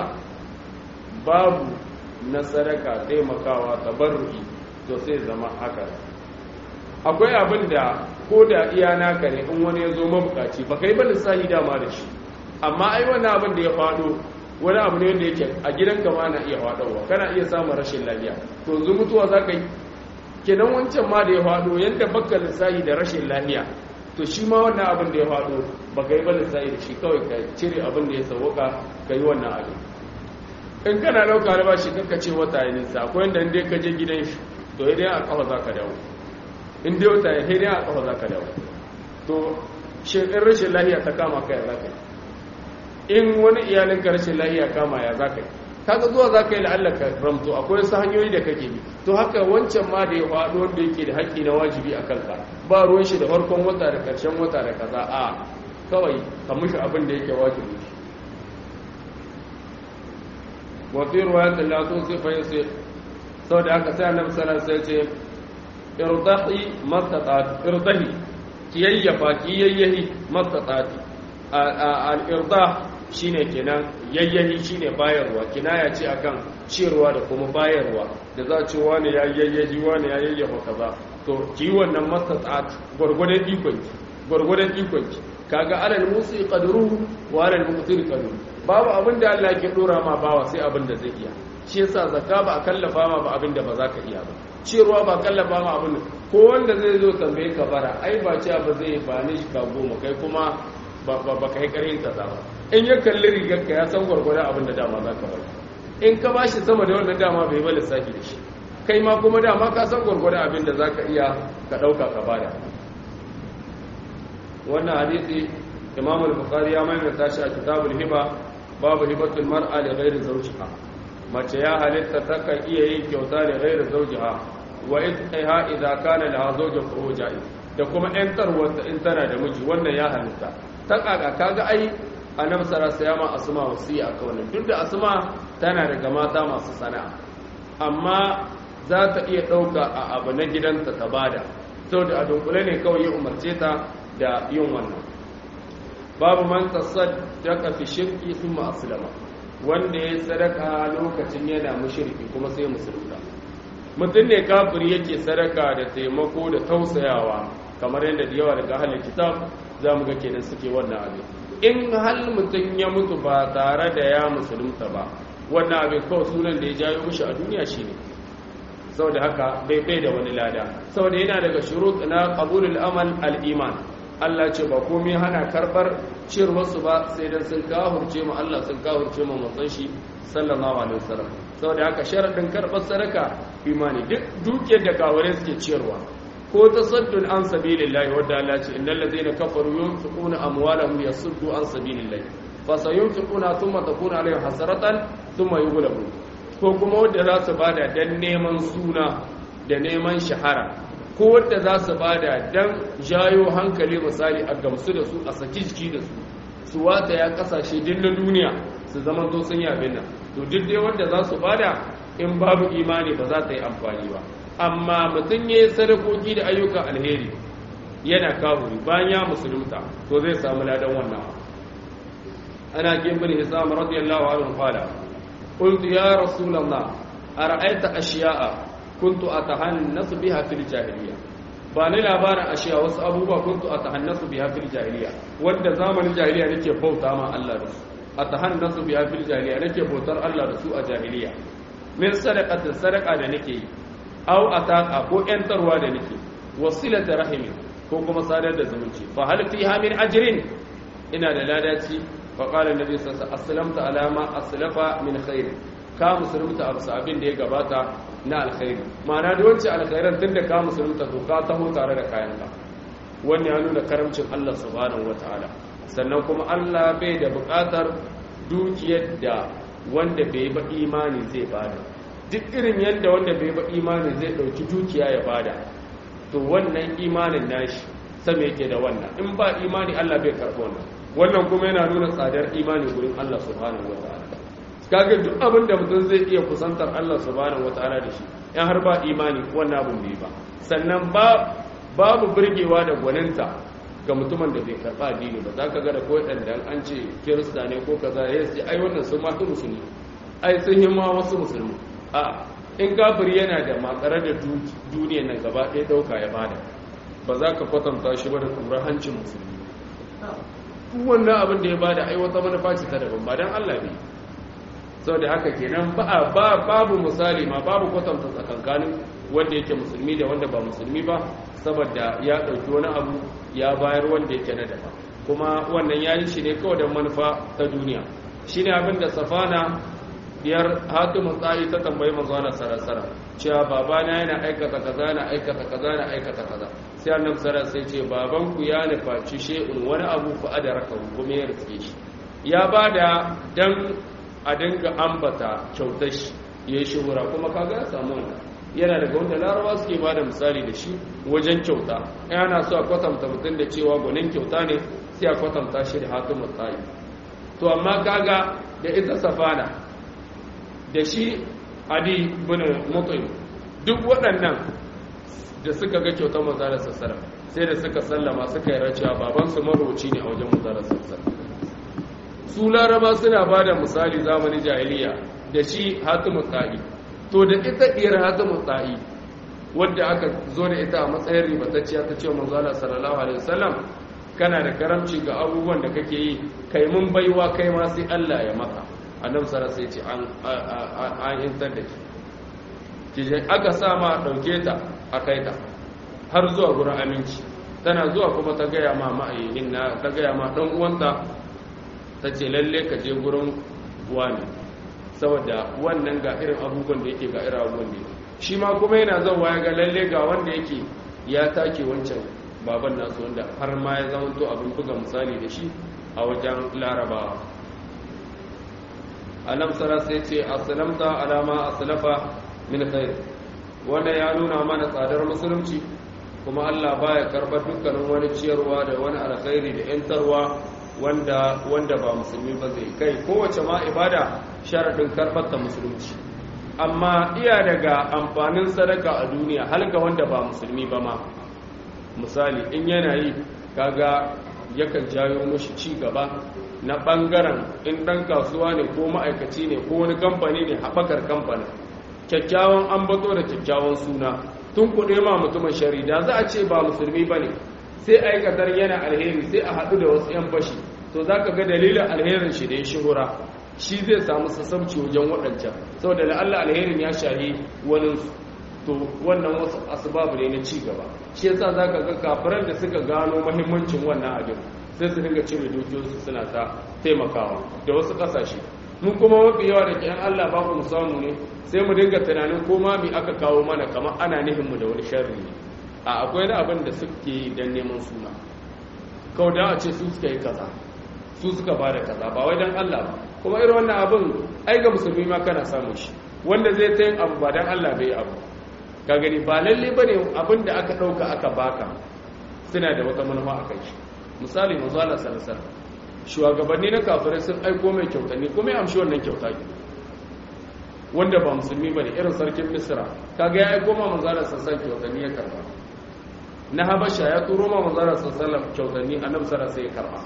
Speaker 1: babu na sadaka taimakawa tabarruki to sai zama haka akwai abin da ko da iya naka ne in wani ya zo mabukaci ba kai ba lissahi dama da shi amma ai wannan abin da ya faɗo wani abu ne wanda yake a gidanka ma na iya faɗowa kana iya samun rashin lafiya to yanzu mutuwa za ka yi kenan wancan ma da ya faɗo yadda baka lissahi da rashin lafiya to shi ma wannan abin da ya faɗo ba ka yi ba lissahi da shi kawai ka cire abin da ya sauwaka ka yi wannan abin in kana ɗauka albashi kanka ce wata ya nisa akwai yadda inda ka je gidan shi to ya dai a kafa za ka dawo in dai wata ya dai a kafa za ka dawo to shekar rashin lahiya ta kama ka ya za ka yi in wani iyalin ka rashin lahiya kama ya za ka yi kaga zuwa za ka yi la'allaka ramto akwai wasu hanyoyi da kake bi to haka wancan ma da ya faɗo wanda yake da haƙƙi na wajibi a kanka ba ruwan shi da farkon wata da ƙarshen wata da kaza a kawai ka mushi abin da yake wajibi wafi ruwayat Allah to sai fa yace saboda haka sai annabi sallallahu alaihi wasallam ya ce irdahi mastata'at irdahi kiyayyafa kiyayyahi mastata'at al-irdah shine kenan yayyahi shine bayarwa kinaya ce akan ciyarwa da kuma bayarwa da za ce wani ya yayyahi wani ya yayyafa kaza to ki wannan mastata'at gurgurdan ikon gurgurdan ikon kaga alal musi qadruhu wa alal muqtir qadruhu babu abin da Allah ke dora ma bawa sai abin da zai iya shi yasa zakka ba a kallafa ma ba abin da ba za ka iya ba ciyarwa ba kallafa ma abin ko wanda zai zo tambaye ka bara ai ba ce ba zai ba ni shi ka goma kai kuma ba ka yi karin kaza ba in ya kalli rigar ka ya san gwargwada abin da dama za ka bari in ka ba shi sama da wannan dama bai ba lissafi da shi kai ma kuma dama ka san gwargwada abin da za ka iya ka ɗauka ka bada wannan hadisi imam al-bukhari ya maimaita shi a kitabul hiba babu hibatul mar'a li ghairi zawjiha mace ya halitta ta kan iya yin kyauta da ghairi zawjiha wa idha idza kana laha zawjun fa huwa ja'iz da kuma ƴantarwar in tana da miji wannan ya halitta ta kaka kaga ai annabi sallallahu alaihi wasallam asma wasiya ka wannan duk da asma tana daga mata masu sana'a amma za ta iya dauka a abu na gidanta ta bada saboda a dunkule ne kawai ya umarce ta da yin wannan babu man tasaddaqa fi shirki thumma aslama wanda ya sadaka lokacin yana mushriki kuma sai musulunta mutum ne kafiri yake sadaka da taimako da tausayawa kamar yadda da yawa daga ahlul kitab zamu ga kenan suke wannan abin in hal mutum ya mutu ba tare da ya musulunta ba wannan abin kawai sunan da ya jayo mushi a duniya shine saboda haka bai bai da wani lada saboda yana daga shurut na qabulul amal al-iman Allah ce ba komai hana karbar cirwarsu ba sai dan sun kahurce mu Allah sun kahurce mu manzon shi sallallahu alaihi wasallam saboda haka sharadin karbar sadaka imani duk dukiyar da kaware suke ciyarwa ko tasaddun an sabilillahi wanda Allah ce innal ladina kafaru yunfiquna amwalahum yasuddu an sabilillahi fa sayunfiquna thumma takunu alaihim hasaratan thumma yughlabun ko kuma wanda za su bada dan neman suna da neman shahara ko wadda za su bada don jayo hankali misali a gamsu da su a saki jiki da su su wata ya kasashe din na duniya su zama to sun yi abin nan to duk dai wanda za su bada in babu imani ba za ta yi amfani ba amma mutum ya yi sadakoki da ayyukan alheri yana kafuri bayan ya musulunta to zai samu ladan wannan ana kimbin hisam radiyallahu anhu qala qultu ya rasulullah ara'aita ashiya'a kuntu atahannasu biha fil jahiliya ba ni labarin ashiya wasu abubuwa kuntu atahannasu biha fil jahiliya wanda zamanin jahiliya nake bauta ma Allah da su atahannasu biha fil jahiliya nake bautar Allah da su a jahiliya min sadaqatin sadaqa da nake yi aw ataqa ko yantarwa da nake wasilata rahimi ko kuma sadar da zumunci fa hal fiha min ajrin ina da ladaci fa qala annabi sallallahu alaihi wasallam aslamta ala ma aslafa min khair ka musulunta abu abin da ya gabata na alkhairi ma'ana da wancan alkhairan tun da ka musulunta to ka taho tare da kayanka wannan ya nuna karamcin Allah subhanahu wataala sannan kuma Allah bai da buƙatar dukiyar da wanda bai ba imani zai bada duk irin yadda wanda bai ba imani zai ɗauki dukiya ya bada to wannan imanin nashi sama yake da wannan in ba imani Allah bai karɓo wannan wannan kuma yana nuna tsadar imani gurin Allah subhanahu wataala kaga duk abin da mutum zai iya kusantar Allah subhanahu wataala da shi in har ba imani wannan abin bai ba sannan ba babu burgewa da gwaninta ga mutumin da bai karba addini ba zaka ga da ko dan an ce kirista ne ko kaza ya sai ai wannan sun ma musulmi ai sun yi ma wasu musulmi a in kafiri yana da matsare da duniya nan gaba ɗaya ɗauka ya bada ba za ka kwatanta shi ba da tsoron hancin musulmi wannan abin da ya bada ai wata manufa ce ta daban ba dan Allah ne saboda haka kenan ba babu misali ma babu kwatanta tsakankanin wanda yake musulmi da wanda ba musulmi ba saboda ya ɗauki wani abu ya bayar wanda yake na daban kuma wannan ya yi shi ne kawai da manufa ta duniya shi ne abin da safana biyar hatimun tsayi ta tambayi manzana sarasara cewa babana yana aikata kaza yana aikata kaza yana aikata kaza sai annabi sara sai ce babanku ya nufaci she'un wani abu fa adaraka kuma ya rike shi ya bada dan a dinga ambata kyautar shi ya yi shuhura kuma kaga ya samu wannan yana daga wanda larawa suke ba da misali da shi wajen kyauta yana so a kwatanta mutum da cewa gwanin kyauta ne sai a kwatanta shi da hatimun tsayi to amma kaga da ita safana da shi adi bin mutum duk waɗannan da suka ga kyautar mazalar sassara sai da suka sallama suka yi racewa babansu maroci ne a wajen mazalar sassara su laraba suna ba da misali zamanin jahiliya da shi hatimun tsayi to da ita ɗiyar hatimun tsayi wadda aka zo da ita a matsayin ribatacciya ta ce manzala sallallahu alaihi wasallam kana da karamci ga abubuwan da kake yi kai mun baiwa kai ma sai Allah ya maka annabi sallallahu sai ce an an intar da ki ki aka sa ma dauke ta a kai ta har zuwa gurin aminci tana zuwa kuma ta gaya ma ma'ayyin na ta gaya ma dan uwanta ta ce lalle ka je gurin wani saboda wannan ga irin abubuwan da yake ga irin abubuwan da shi ma kuma yana zauwa ya ga lalle ga wanda yake ya take wancan baban nasu wanda har ma ya zama to abin buga misali da shi a wajen larabawa annab sara sai ce aslamta alama aslafa min khair wanda ya nuna mana tsadar musulunci kuma Allah baya karbar dukkanin wani ciyarwa da wani alkhairi da yantarwa wanda wanda ba musulmi ba zai kai kowace ma ibada sharadin karbar ta musulunci amma iya daga amfanin sadaka a duniya halga wanda ba musulmi ba ma misali in yana yi kaga yakan jayo mashi ci gaba na bangaren in dan kasuwa ne ko ma'aikaci ne ko wani kamfani ne haɓakar kamfanin kyakkyawan ambato da kyakkyawan suna tun kuɗe ma mutumin shari da za a ce ba musulmi ba ne sai aikatar yana alheri sai a haɗu da wasu 'yan bashi to za ka ga dalilin alherin shi da ya shihura shi zai samu sassauci wajen waɗancan saboda la'alla alherin ya shahi waninsu to wannan wasu asbabu ne na ci gaba shi yasa zaka ga kafiran da suka gano muhimmancin wannan abin sai su dinga cire dukiyoyinsu suna ta taimakawa da wasu kasashe mun kuma mafi yawa da ke Allah ba mu samu ne sai mu dinga tunanin ko ma mi aka kawo mana kamar ana nihin mu da wani sharri ne a akwai da abin da suke yi dan neman suna kawai da a ce su suka yi kaza su suka ba da kaza ba wai dan Allah ba kuma irin wannan abin ai ga musulmi ma kana samun shi wanda zai ta yin abu ba dan Allah bai abu ka gani ba lalle bane abin da aka dauka aka baka suna da wata manufa a kai misali manzo Allah sallallahu alaihi shugabanni na kafirai sun aiko mai kyautanni kuma ya amshi wannan kyauta ki wanda ba musulmi bane irin sarkin Misra kaga ya aiko ma manzo Allah sallallahu alaihi kyautanni ya karba na Habasha ya turo ma manzo Allah sallallahu alaihi kyautanni annabi sallallahu alaihi ya karba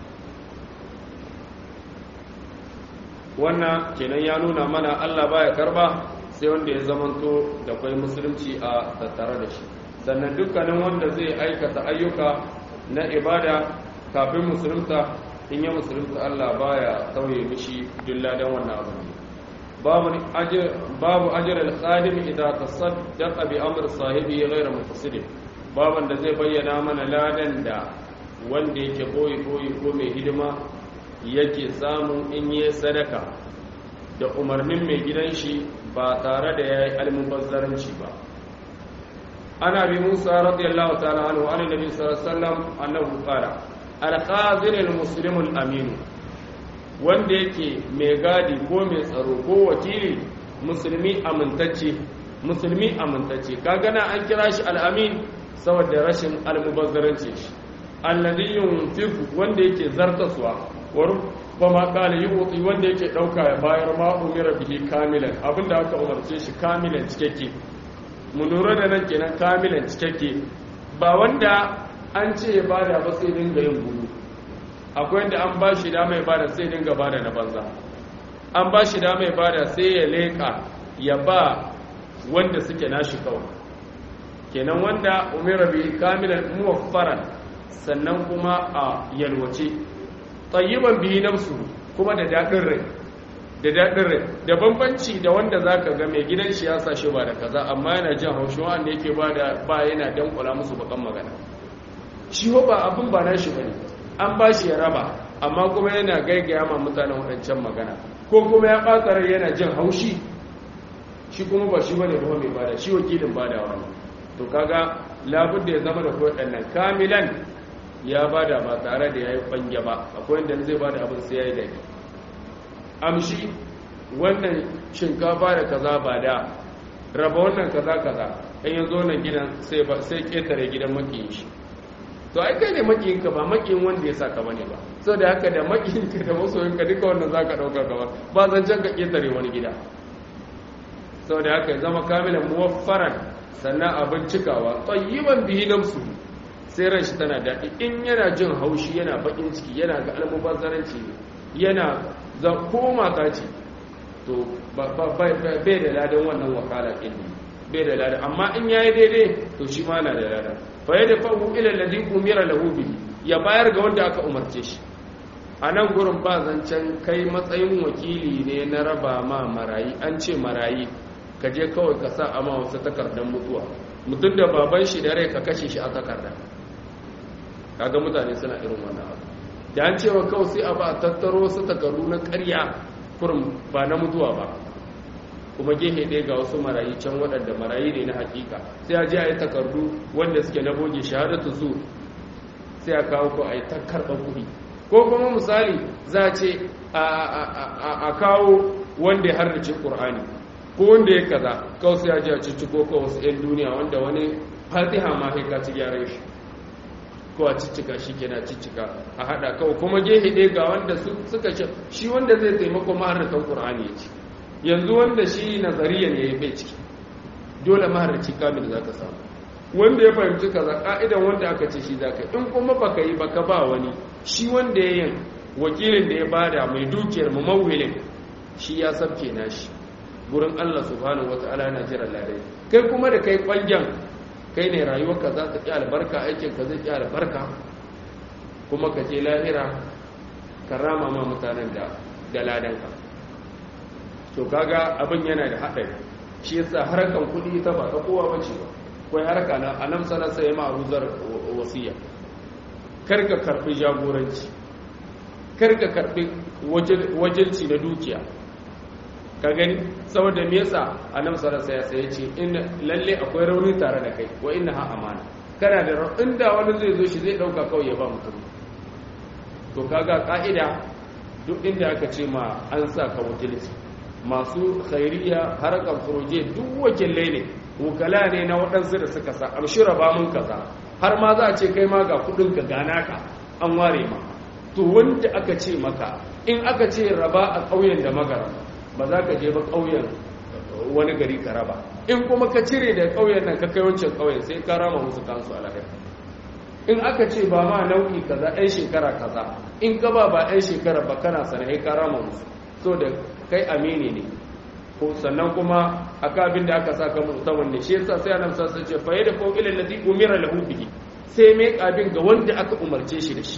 Speaker 1: wannan kenan ya nuna mana Allah baya karba sai wanda ya zamanto da kwai musulunci a tattare da shi sannan dukkanin wanda zai aikata ayyuka na ibada kafin musulunta in ya musulunta Allah baya sauye mishi dilladan wannan abu babu ajr babu ajr al-khadim idza tasaddaqa bi amr sahibi ghayra mutasid baban da zai bayyana mana ladan da wanda yake boye boye ko mai hidima yake samu in yi sadaka da umarnin mai gidan shi ba tare da ya yi almubazzaranci ba ana bi musa radiyallahu ta'ala anhu an nabi sallallahu alaihi wasallam annahu qala al-qazir al-muslim al-amin wanda yake mai gadi ko mai tsaro ko wakili musulmi amintacce musulmi amintacce kaga na an kira shi al-amin saboda rashin almubazzaranci shi alladhi yunfiqu wanda yake zartaswa wa ma kala yi wutsi wanda yake ɗauka ya bayar ma umira bihi kamilan abinda aka umarce shi kamilan cikakke mu lura da nan kenan kamilan cikakke ba wanda an ce ya bada ba sai dinga yin gudu akwai wanda an ba shi dama ya bada sai dinga bada na banza an ba shi dama ya bada sai ya leƙa ya ba wanda suke nashi kawai kenan wanda umira bihi kamilan muwaffaran sannan kuma a yalwace tayyiban bihi nafsu kuma da daɗin rai da daɗin rai da bambanci da wanda za ka ga mai gidan shi ya sa shi ba da kaza amma yana jin haushi wanda yake ba da ba yana dankula musu bakan magana shi ho ba abin ba nashi bane an ba shi ya raba amma kuma yana gaigaya ma mutanen waɗancan magana ko kuma ya ɓata rai yana jin haushi shi kuma ba shi bane ba mai bada shi wakilin badawa ne to kaga labudda ya zama da waɗannan kamilan ya bada ba tare da ya yi ɓange ba akwai wanda zai bada abin sai ya yi daidai amshi wannan shinkafa da kaza ba da raba wannan kaza kaza in ya zo nan gidan sai ba sai ketare gidan makiyin shi to ai kai ne makiyin ka ba makiyin wanda ya saka bane ba saboda haka da makiyin ka da masoyin ka duka wannan zaka dauka gaba ba zan can ka ketare wani gida saboda haka ya zama kamilan muwaffaran sannan abin cikawa tayyiban bihi nafsu sai ran shi tana daɗi in yana jin haushi yana bakin ciki yana ga almubazzaranci yana za ko mata ce to bai da ladan wannan wakala ɗin bai da ladan amma in yayi daidai to shi ma na da ladan fa ya da fahu ila alladhi umira lahu bihi ya bayar ga wanda aka umarce shi a nan gurin ba zancen kai matsayin wakili ne na raba ma marayi an ce marayi ka je kawai ka sa ama wasu takardar mutuwa mutum da baban shi da rai ka kashe shi a takarda kaga mutane suna irin wannan abu da an cewa kawai sai a ba a tattaro wasu takardu na karya kurum ba na mutuwa ba kuma gehe ɗaya ga wasu marayi can waɗanda marayi ne na hakika sai a je a yi takardu wanda suke na boge shahadatu su sai a kawo ko a yi ta karɓar kuɗi ko kuma misali za a ce a kawo wanda ya harrace ƙur'ani ko wanda ya kaza kawai sai a je a cicciko ko wasu 'yan duniya wanda wani fatiha ma haika ci gyaran shi ko a ciccika shi ke na ciccika a haɗa kawai kuma gehe ɗaya ga wanda suka ce shi wanda zai taimako maharrakan ƙur'ani ya ci yanzu wanda shi nazariya ne ya bai ciki dole maharraci kamil za ka samu wanda ya fahimci kaza ka'idan wanda aka ce shi za ka in kuma baka yi baka ba wani shi wanda ya yin wakilin da ya bada mai dukiyar mu mawilin shi ya sabke nashi gurin Allah subhanahu wata'ala na jiran ladai kai kuma da kai kwalgen kai ne rayuwarka za ta ƙi albarka aikinka zai ƙi albarka kuma ka je lahira ka rama ma mutanen da da ladanka to kaga abin yana da haɗari shi yasa harkan kuɗi ta ba ta kowa bace ba kai harka na anam sana sai ma ruzar wasiya kar ka karbi jagoranci kar ka karbi wajilci na dukiya ka gani saboda me yasa annabi sallallahu alaihi wasallam ya ce in lalle akwai rauni tare da kai wa inna ha amana kana da inda wani zai zo shi zai dauka kawai ya ba mutum to kaga ka'ida duk inda aka ce ma an sa ka wakilci masu khairiya harkar furoje duk wakilai ne wukala ne na waɗansu da suka sa amshira ba mun kaza har ma za a ce kai ma ga kudin ka gana ka an ware ma to wanda aka ce maka in aka ce raba a ƙauyen da magara ba za ka je ba ƙauyen wani gari ka raba in kuma ka cire da ƙauyen nan ka kai wancan ƙauyen sai ka rama musu kansu a lahira in aka ce ba ma nau'i kaza ɗan shekara kaza in ka ba ba ɗan shekara ba kana sanai ka rama musu so da kai amini ne ko sannan kuma aka abin da aka saka mutawan ne shi yasa sai annabi sallallahu alaihi wasallam ce fa yada ko ila allazi umira lahu bihi sai mai kabin ga wanda aka umarce shi da shi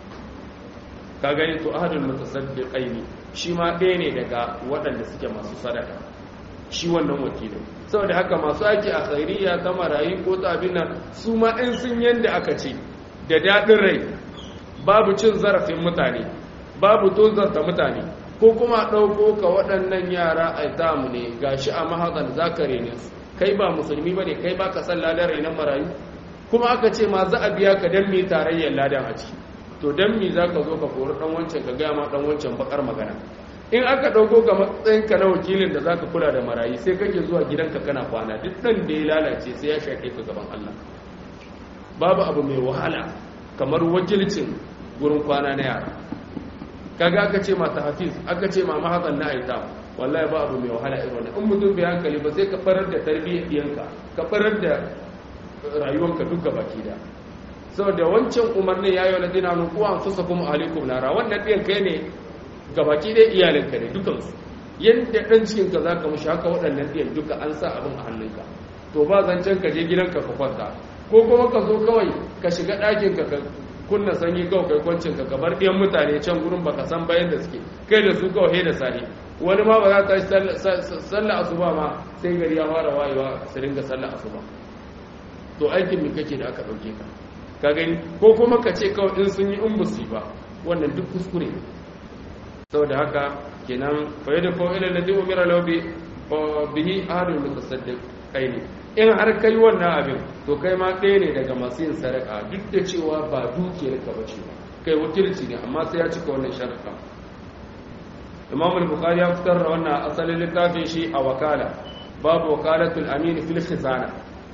Speaker 1: ka gani to ahadul mutasaddiqaini shi ma ɗaya ne daga waɗanda suke masu sadaka shi wannan wakilin saboda haka masu aiki a khairiyya ta marayi ko ta abin nan su ma in sun yanda aka ce da daɗin rai babu cin zarafin mutane babu tozarta mutane ko kuma ɗauko ka waɗannan yara a tamu ne gashi a mahazan zakare ne kai ba musulmi ba ne kai ba ka san ladan rainon marayu kuma aka ce ma za a biya ka don mi tarayyar ladan a ciki to don mi za ka zo ka kori ɗan wancan ka gaya ma ɗan wancan bakar magana in aka ɗauko ka matsayinka na wakilin da za ka kula da marayu sai kake zuwa gidanka kana kwana duk ɗan da ya lalace sai ya shaƙe ka gaban allah babu abu mai wahala kamar wakilcin gurin kwana na yara kaga aka ce mata hafiz aka ce ma mahazan na aita wallahi ba abu mai wahala irin wannan in mutum bai hankali ba sai ka farar da tarbiyyar diyanka ka farar da rayuwanka duka baki da saboda wancan umarnin yayi wala dina nu ku anfusakum alaikum nara wannan diyan kai ne gabaki dai iyalinka ne dukan su yanda dan cikin ka zaka mushi haka waɗannan diyan duka an sa abin a hannunka to ba zancen ka je gidanka ka kwanta ko kuma ka zo kawai ka shiga ɗakin ka kunna sanyi kawai kai kwancin ka kabar ɗiyan mutane can gurin baka san bayan da suke kai da su kawai da sahi wani ma ba za ta yi sallah asuba ma sai gari ya fara wayewa su ringa sallah asuba to aikin mi kake da aka ɗauke ka ka gani ko kuma ka ce kawai in sun yi in busi ba wannan duk kuskure ne saboda haka kenan fa yadda ko ila ladhi umira lahu bi bihi ahadul mutasaddiqaini in har kai wannan abin to kai ma ɗaya ne daga masu yin sadaka duk da cewa ba dukiyar ka bace ba kai wakilci ne amma sai ya cika wannan sharuɗa imam al-bukhari ya fitar da wannan asalin littafin shi a wakala babu wakalatul amin fil khizana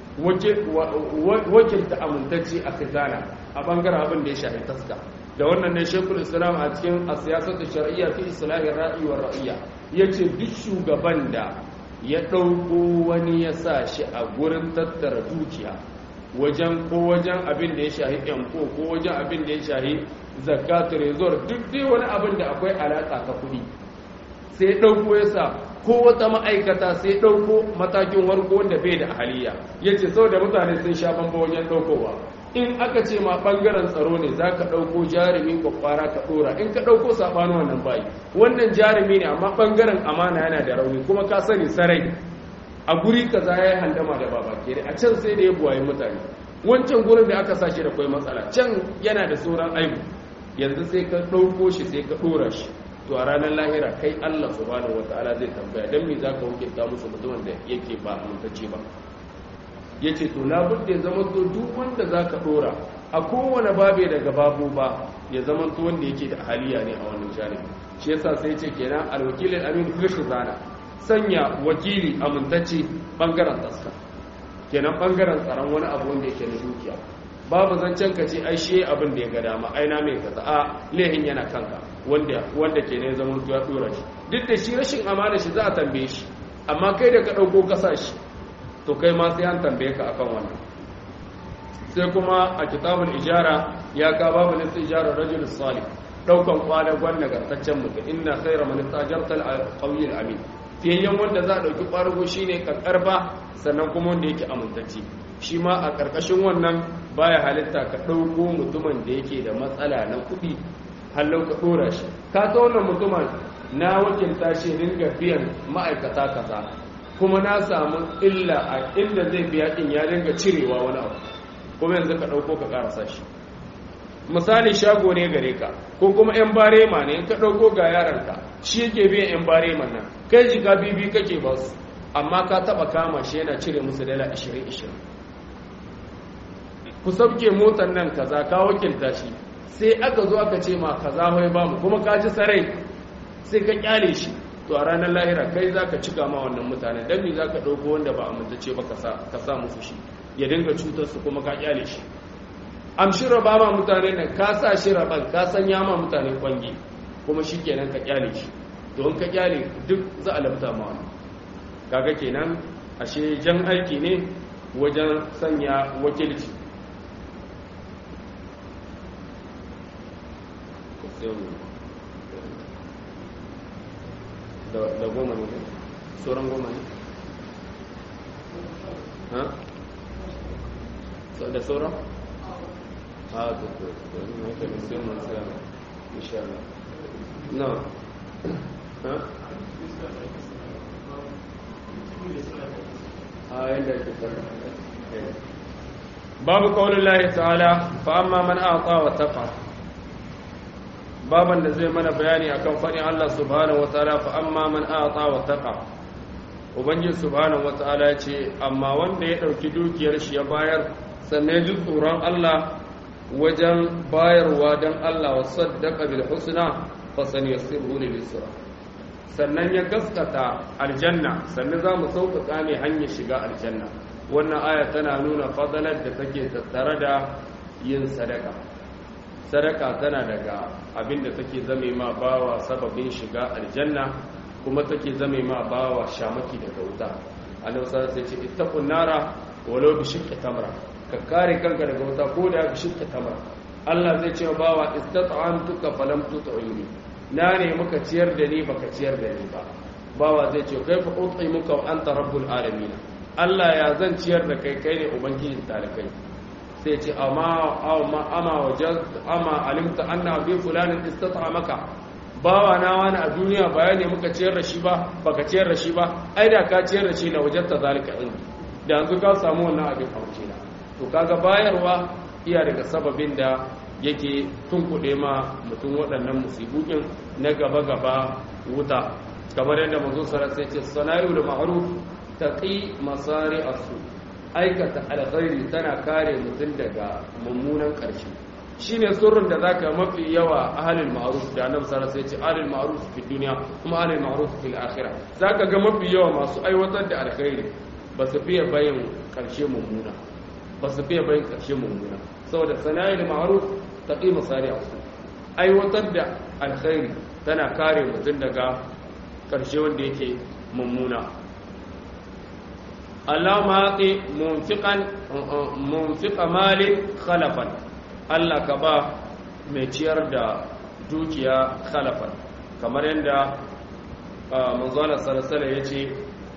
Speaker 1: wakilta amintacci a khizana a bangaren abin da ya shafi taska da wannan ne shekul islam a cikin a siyasar da shari'a fi islahin ra'i wa ra'iyya yace duk shugaban da ya ɗauko wani ya sa shi a gurin tattara dukiya wajen ko wajen abin da ya shahi yanko ko wajen abin da ya shahi zakatu rezor duk dai wani abin da akwai alaƙa ta kuɗi sai ɗauko ya sa ko wata ma'aikata sai ɗauko matakin warko wanda bai da ahaliya ya ce sau da mutane sun sha bamba wajen ɗaukowa in aka ce ma ɓangaren tsaro ne za ka ɗauko jarumi kwakwara ka ɗora in ka ɗauko saɓanin wannan bayi wannan jarumi ne amma ɓangaren amana yana da rauni kuma ka sani sarai a guri kaza ya yi handama da baba kere a can sai da ya buwaye mutane wancan gurin da aka sa shi da kwai matsala can yana da sauran aibu yanzu sai ka ɗauko shi sai ka ɗora shi to a ranar lahira kai allah subhanahu wataala zai tambaya don me za ka hukunta musu mutumin da yake ba amintacce ba ya ce to labudda ya zama to duk wanda za ka ɗora a kowane babe daga babu ba ya zama to wanda yake da haliya ne a wannan janibi shi yasa sai ce kenan alwakilin amin fil zana sanya wakili amintacce bangaren taska kenan bangaren tsaron wani abu wanda yake na dukiya babu zancen ka ce ai shi abin da ya ga dama aina mai kaza a lehin yana kanka wanda wanda ke ne zaman ya dora shi duk da shi rashin amana shi za a tambaye shi amma kai da ka dauko kasa shi to kai ma sai an tambaye ka akan wannan sai kuma a kitabul ijara ya ka babu nisa ijara rajul salih daukan kwadagon nagartaccen mutum inna khayra man istajarta al-qawiy al-amin fiyayyen wanda za a dauki kwadago shine karba sannan kuma wanda yake amintacce shi ma a karkashin wannan baya halitta ka dauko mutumin da yake da matsala na kuɗi hallau ka dora shi ka ta wannan mutumin na wakilta shi ringa biyan ma'aikata kaza kuma na samu illa a inda zai biya din ya dinga cirewa wani abu kuma yanzu ka ɗauko ka ƙarasa shi misali shago ne gare ka ko kuma 'yan barema ne in ka ɗauko ga yaranka shi yake biyan 'yan barema nan kai jika bibi kake ba su amma ka taɓa kama shi yana cire musu dala 20-20 ku sauke motar nan kaza ka wakilta shi sai aka zo aka ce ma kaza wai ba mu kuma ka ji sarai sai ka kyale shi to a ranar lahira kai za ka cika ma wannan mutane don me za ka ɗauko wanda ba amintace ba ka sa musu shi ya dinga cutar su kuma ka kyale shi amshi raba ma mutane nan ka sa shi raban ka sanya ma mutane kwangi kuma shi kenan ka kyale shi don ka kyale duk za a labta ma wani kaga kenan ashe jan aiki ne wajen sanya wakilci da goma ne sauran goma ne da sauran? a to to to ne ka da sai mun tsaya insha Allah na ha a yanda ke fara babu qaulin Allah ta'ala fa amma man a'ta wa taqa baban da zai mana bayani akan fadin Allah subhanahu wa ta'ala fa amma man a'ta wa taqa ubangiji subhanahu wa ta'ala ya ce amma wanda ya dauki dukiyar shi ya bayar sannan ji tsoron Allah wajen bayarwa don Allah wa saddaka bil husna fa sanyassiru lil yusra sannan ya gaskata aljanna sannan za mu sauƙaƙa mai hanyar shiga aljanna wannan aya tana nuna fadalar da take tattare da yin sadaka sadaka tana daga abin da take zame ma bawa sababin shiga aljanna kuma take zame ma bawa shamaki daga wuta annabi sallallahu alaihi wasallam sai ce ittaqun nara walau bi shiqqi tamra ka kare kanka daga wuta ko da ka shirka tamar Allah zai ce bawa istata'antuka falam tut'ini na ne muka ciyar da ni baka ciyar da ni ba bawa zai ce kai fa ut'imuka wa anta rabbul alamin Allah ya zan ciyar da kai kai ne ubangijin talakai sai ce amma amma ama wajad amma alimta anna bi fulanin istata'amaka bawa na wani a duniya ba ya ne muka ciyar da shi ba baka ciyar da shi ba ai da ka ciyar da shi na wajen ta zalika indi da yanzu ka samu wannan abin a na to kaga bayarwa iya daga sababin da yake tunkuɗe ma mutum waɗannan musibukin na gaba-gaba wuta kamar yadda mazo sarar sai ce sanayu da ma'aruf taqi masari asu aikata alkhairi tana kare mutum daga mummunan ƙarshe shine sirrin da zaka mafi yawa ahlul ma'ruf da annabi sallallahu alaihi wasallam sai ahlul ma'ruf fi dunya kuma ahlul ma'ruf fil akhirah zaka ga mafi yawa masu aiwatar da alkhairi ba su fiye bayin ƙarshe mummuna ba su fiye bayin ƙarshe mummuna saboda sana'il ma'ruf taqi masari asu aiwatar da alkhairi tana kare mutum daga ƙarshe wanda yake mummuna Allah maƙi munfiƙa malin khalafan Allah ka ba mai ciyar da dukiya khalafan kamar yadda manzana sarasala ya ce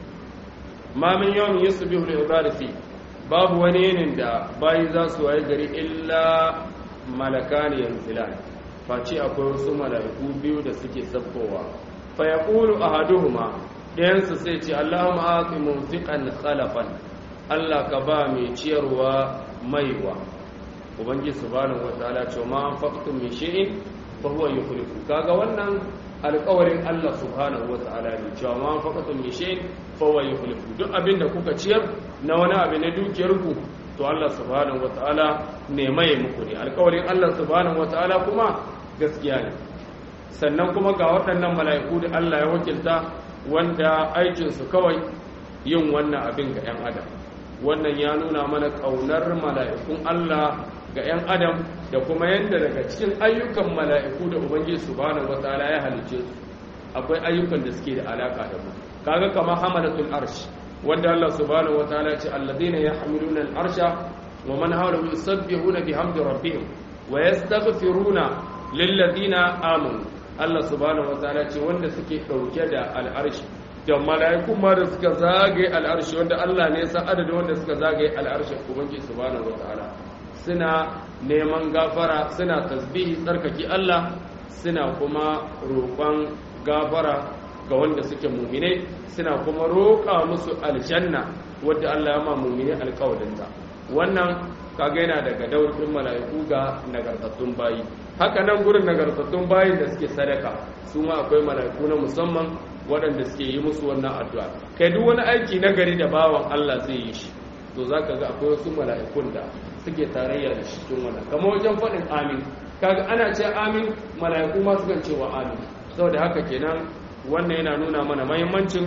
Speaker 1: mamin yawan yi su biyu da babu wani yinin da bayi za su waye gari illa malaka ne yanzilan face akwai wasu mala'iku biyu da suke sabkowa fa ya ƙulu a haduhuma ɗayansu sai ce Allahumma aqi munfiqan khalafan Allah ka ba mai ciyarwa maiwa ubangi subhanahu wataala ce ma anfaqtum min shay'in fa huwa yukhlifu kaga wannan alƙawarin Allah subhanahu wataala ne cewa ma anfaqtum min shay'in fa huwa yukhlifu duk abinda kuka ciyar na wani abu na dukiyar ku to Allah subhanahu wataala ne mai muku ne alƙawarin Allah subhanahu wataala kuma gaskiya ne sannan kuma ga waɗannan mala'iku da Allah ya wakilta wanda aikinsu kawai yin wannan abin ga 'yan adam wannan ya nuna mana ƙaunar mala'ikun Allah ga 'yan adam da kuma yadda daga cikin ayyukan mala'iku da ubangiji subhanahu wataala ya halice su akwai ayyukan da suke da alaka da mu kaga kamar hamalatul arsh wanda Allah subhanahu wataala ya ce alladhina yahmiluna al-arsha wa man hawlahu yusabbihuna bihamdi rabbihim wa yastaghfiruna lilladhina amanu Allah subhanahu wataala ce wanda suke dauke da al'arshi da mala'iku ma da suka zagaye al'arshi wanda Allah ne san adadin wanda suka zagaye al'arshi ubangiji subhanahu wataala suna neman gafara suna tasbihi tsarkaki Allah suna kuma roƙon gafara ga wanda suke mu'mine suna kuma roƙa musu aljanna wadda Allah ya ma mu'mine alƙawarinta wannan kaga yana daga daurin mala'iku ga nagartattun bayi haka nan gurin nagartattun bayin da suke sadaka su ma akwai mala'iku na musamman waɗanda suke yi musu wannan addu'a kai duk wani aiki na gari da bawan Allah zai yi shi to za ka ga akwai wasu mala'ikun da suke tarayya da shi cikin wannan kamar wajen faɗin amin kaga ana ce amin mala'iku ma sukan cewa amin saboda haka kenan wannan yana nuna mana mahimmancin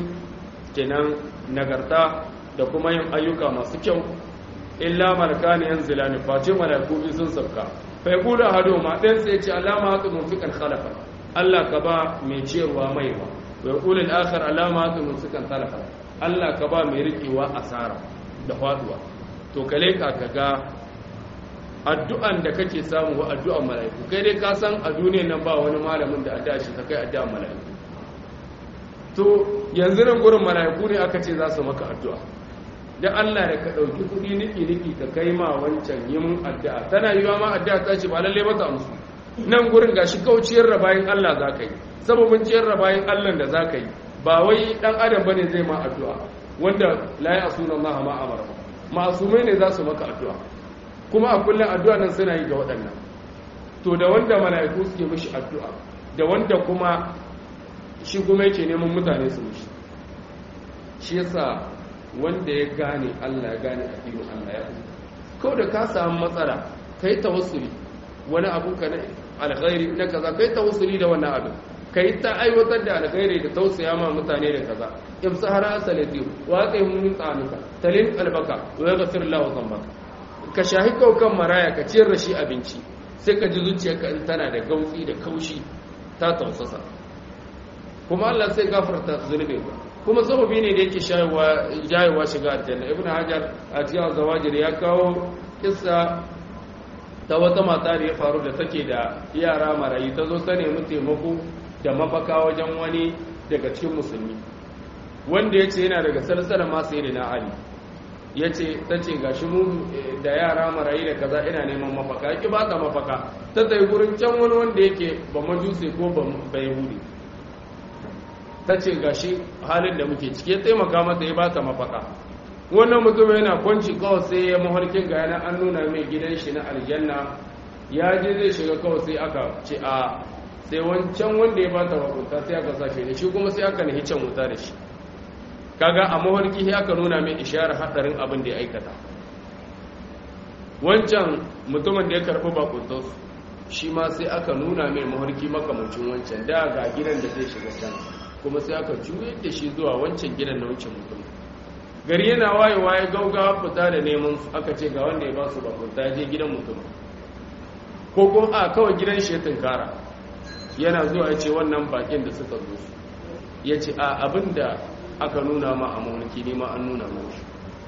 Speaker 1: kenan nagarta da kuma yin ayyuka masu kyau illa malakani yanzilani face malaiku bi sun sauka fa yaqulu ahaduma dan sai ce alama hatu munfiqan khalafa Allah ka ba mai ciyarwa maiwa wa yaqulu al-akhar alama hatu munfiqan khalafa Allah ka ba mai rikewa asara da faduwa to kale ka kaga addu'an da kake samu wa addu'an malaiku kai dai ka san a duniyar nan ba wani malamin da addu'a shi ta kai addu'an malaiku to yanzu nan gurin malaiku ne aka ce za su maka addu'a da Allah da ka ɗauki kuɗi niki-niki ka kai ma wancan yi mun addu'a tana yi ma addu'a ta ce ba lalle maka amsu nan gurin gashi kauciyar da bayan Allah za ka yi sababin ciyar da bayan Allah da za ka yi ba wai ɗan adam bane zai ma addu'a wanda la ya asuna Allah ma amara masumai ne za su maka addu'a kuma a kullum addu'a nan suna yi ga waɗannan to da wanda mala'iku suke mishi addu'a da wanda kuma shi kuma yake neman mutane su mishi shi yasa wanda ya gane Allah ya gane addinin Allah ya kuma kawai da ka samu matsala kai tawassuli wani abu ka na alkhairi na kaza kai tawassuli da wannan abin kai ta aiwatar da alkhairi da tausaya ma mutane da kaza imsahara salati wa qai mun tsanuka talin albaka wa yaghfir lahu dhanbaka ka shahi kaukan maraya ka ciyar da shi abinci sai ka ji zuciyarka in tana da gautsi da kaushi ta tausasa kuma Allah sai gafarta zunubinka kuma sababi ne da yake jayewa shiga aljanna ibn hajar a cikin zawajir ya kawo kissa ta wata mata da ya faru da take da yara marayi ta zo ta nemi taimako da mafaka wajen wani daga cikin musulmi wanda ya ce yana daga salsalar masu yi na ali yace tace gashi mu da yara marayi da kaza ina neman mafaka ki ba ta mafaka ta tayi gurin can wani wanda yake ba majuse ko ba yahudi tace gashi halin da muke ciki ya taimaka mata ya ba ta mafaka wannan mutum yana kwanci kawai sai ya mafarkin ga yana an nuna mai gidan shi na aljanna ya je zai shiga kawai sai aka ce a sai wancan wanda ya ba ta mafuta sai aka sa shi da shi kuma sai aka nahi can wuta da shi kaga a mafarki sai aka nuna mai isharar hadarin abin da ya aikata wancan mutumin da ya karɓi bakuntos shi ma sai aka nuna mai mafarki makamancin wancan da ga gidan da zai shiga can kuma sai aka juyar da shi zuwa wancan gidan na wancan mutum gari yana wayewa ya gaugawa fita da neman su aka ce ga wanda ya ba su bakunta je gidan mutum ko kuma a kawai gidan shi ya tunkara yana zuwa ya ce wannan bakin da suka zo su ya ce a abin da aka nuna ma a mawarki ne ma an nuna mashi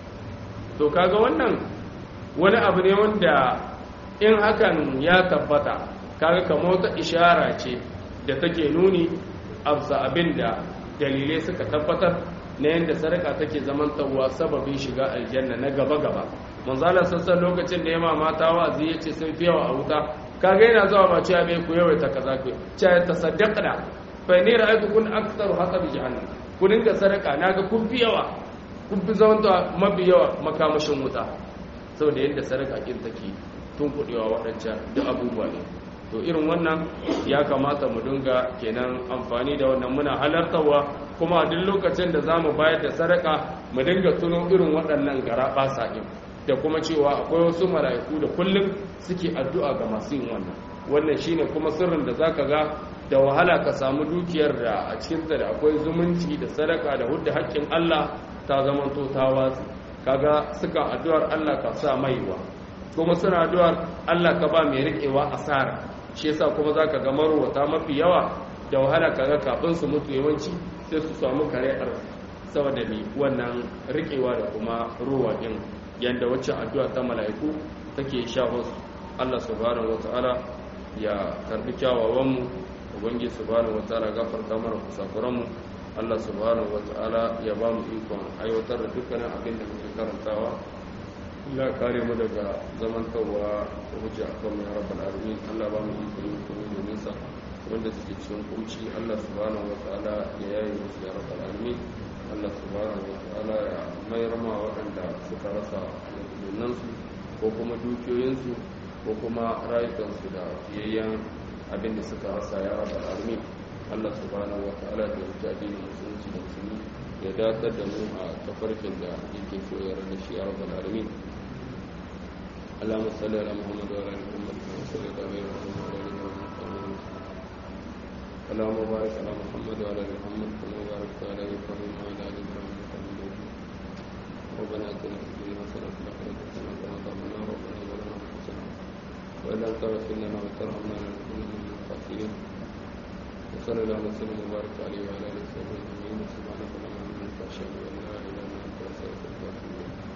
Speaker 1: to kaga wannan wani abu ne wanda in hakan ya tabbata kaga kamar wata ishara ce da take nuni absa abin da dalilai suka tabbatar na yadda sadaka take zamantarwa sababin shiga aljanna na gaba-gaba manzala sassan lokacin da ya mata wa'azi ya ce sun fi yawa a wuta kaga yana zuwa ba cewa bai ku yawaita kaza ku cewa ta saddaqna fa ni ra'aytu kun aktsaru hasab jahannam ku dinga sadaka naga kun fi yawa kun fi zamanta mafi yawa makamashin wuta saboda yadda sadaka kin take tun kudewa waɗancan duk abubuwa ne to irin wannan ya kamata mu dinga kenan amfani da wannan muna halartarwa kuma a duk lokacin da za mu bayar da sadaka mu dinga tuno irin waɗannan gara ɓasa ɗin da kuma cewa akwai wasu mala'iku da kullum suke addu'a ga masu yin wannan wannan shine kuma sirrin da zaka ga da wahala ka samu dukiyar da a cikinta da akwai zumunci da sadaka da hudda haƙƙin Allah ta zamanto ta watsi kaga suka addu'ar Allah ka sa maiwa kuma suna addu'ar Allah ka ba mai riƙewa asara shi yasa kuma zaka ga marwata mafi yawa da wahala kaga kafin su mutu yawanci sai su samu kare'ar saboda ne wannan riƙewa da kuma ruwa din yanda waccan addu'a ta mala'iku take shaho Allah subhanahu wataala ya karbi kyawawan mu ubangi subhanahu wataala gafarta mana kusakuran mu Allah subhanahu wataala ya ba mu ikon aiwatar da dukkanin abin da muke karantawa Allah kare mu daga zamantawa hujja akan ya rabbal alamin Allah ba mu ikon yin kuma domin sa wanda suke cikin kunci Allah subhanahu wataala ya yaye musu ya rabbal alamin Allah subhanahu wataala ya mayar ma waɗanda suka rasa su ko kuma dukiyoyinsu ko kuma rayukansu da fiyayyen abin da suka rasa ya rabbal alamin Allah subhanahu wataala da wuce addinin musulunci da musulmi ya datar da mu a tafarkin da yake so ya rada shi ya rabbal alamin اللهم صل على محمد وعلى ال محمد كما صليت على ابراهيم وعلى ال ابراهيم اللهم بارك على محمد وعلى ال محمد كما باركت على ابراهيم وعلى ال ابراهيم انك حميد مجيد ربنا اتنا في الدنيا حسنه وفي الاخره حسنه وقنا عذاب النار ربنا ظلمنا انفسنا وان لم تغفر لنا وترحمنا لنكون من الخاسرين وصلى الله وسلم وبارك عليه وعلى اله وصحبه اجمعين سبحانك اللهم وبحمدك اشهد ان لا اله الا انت استغفرك واتوب اليك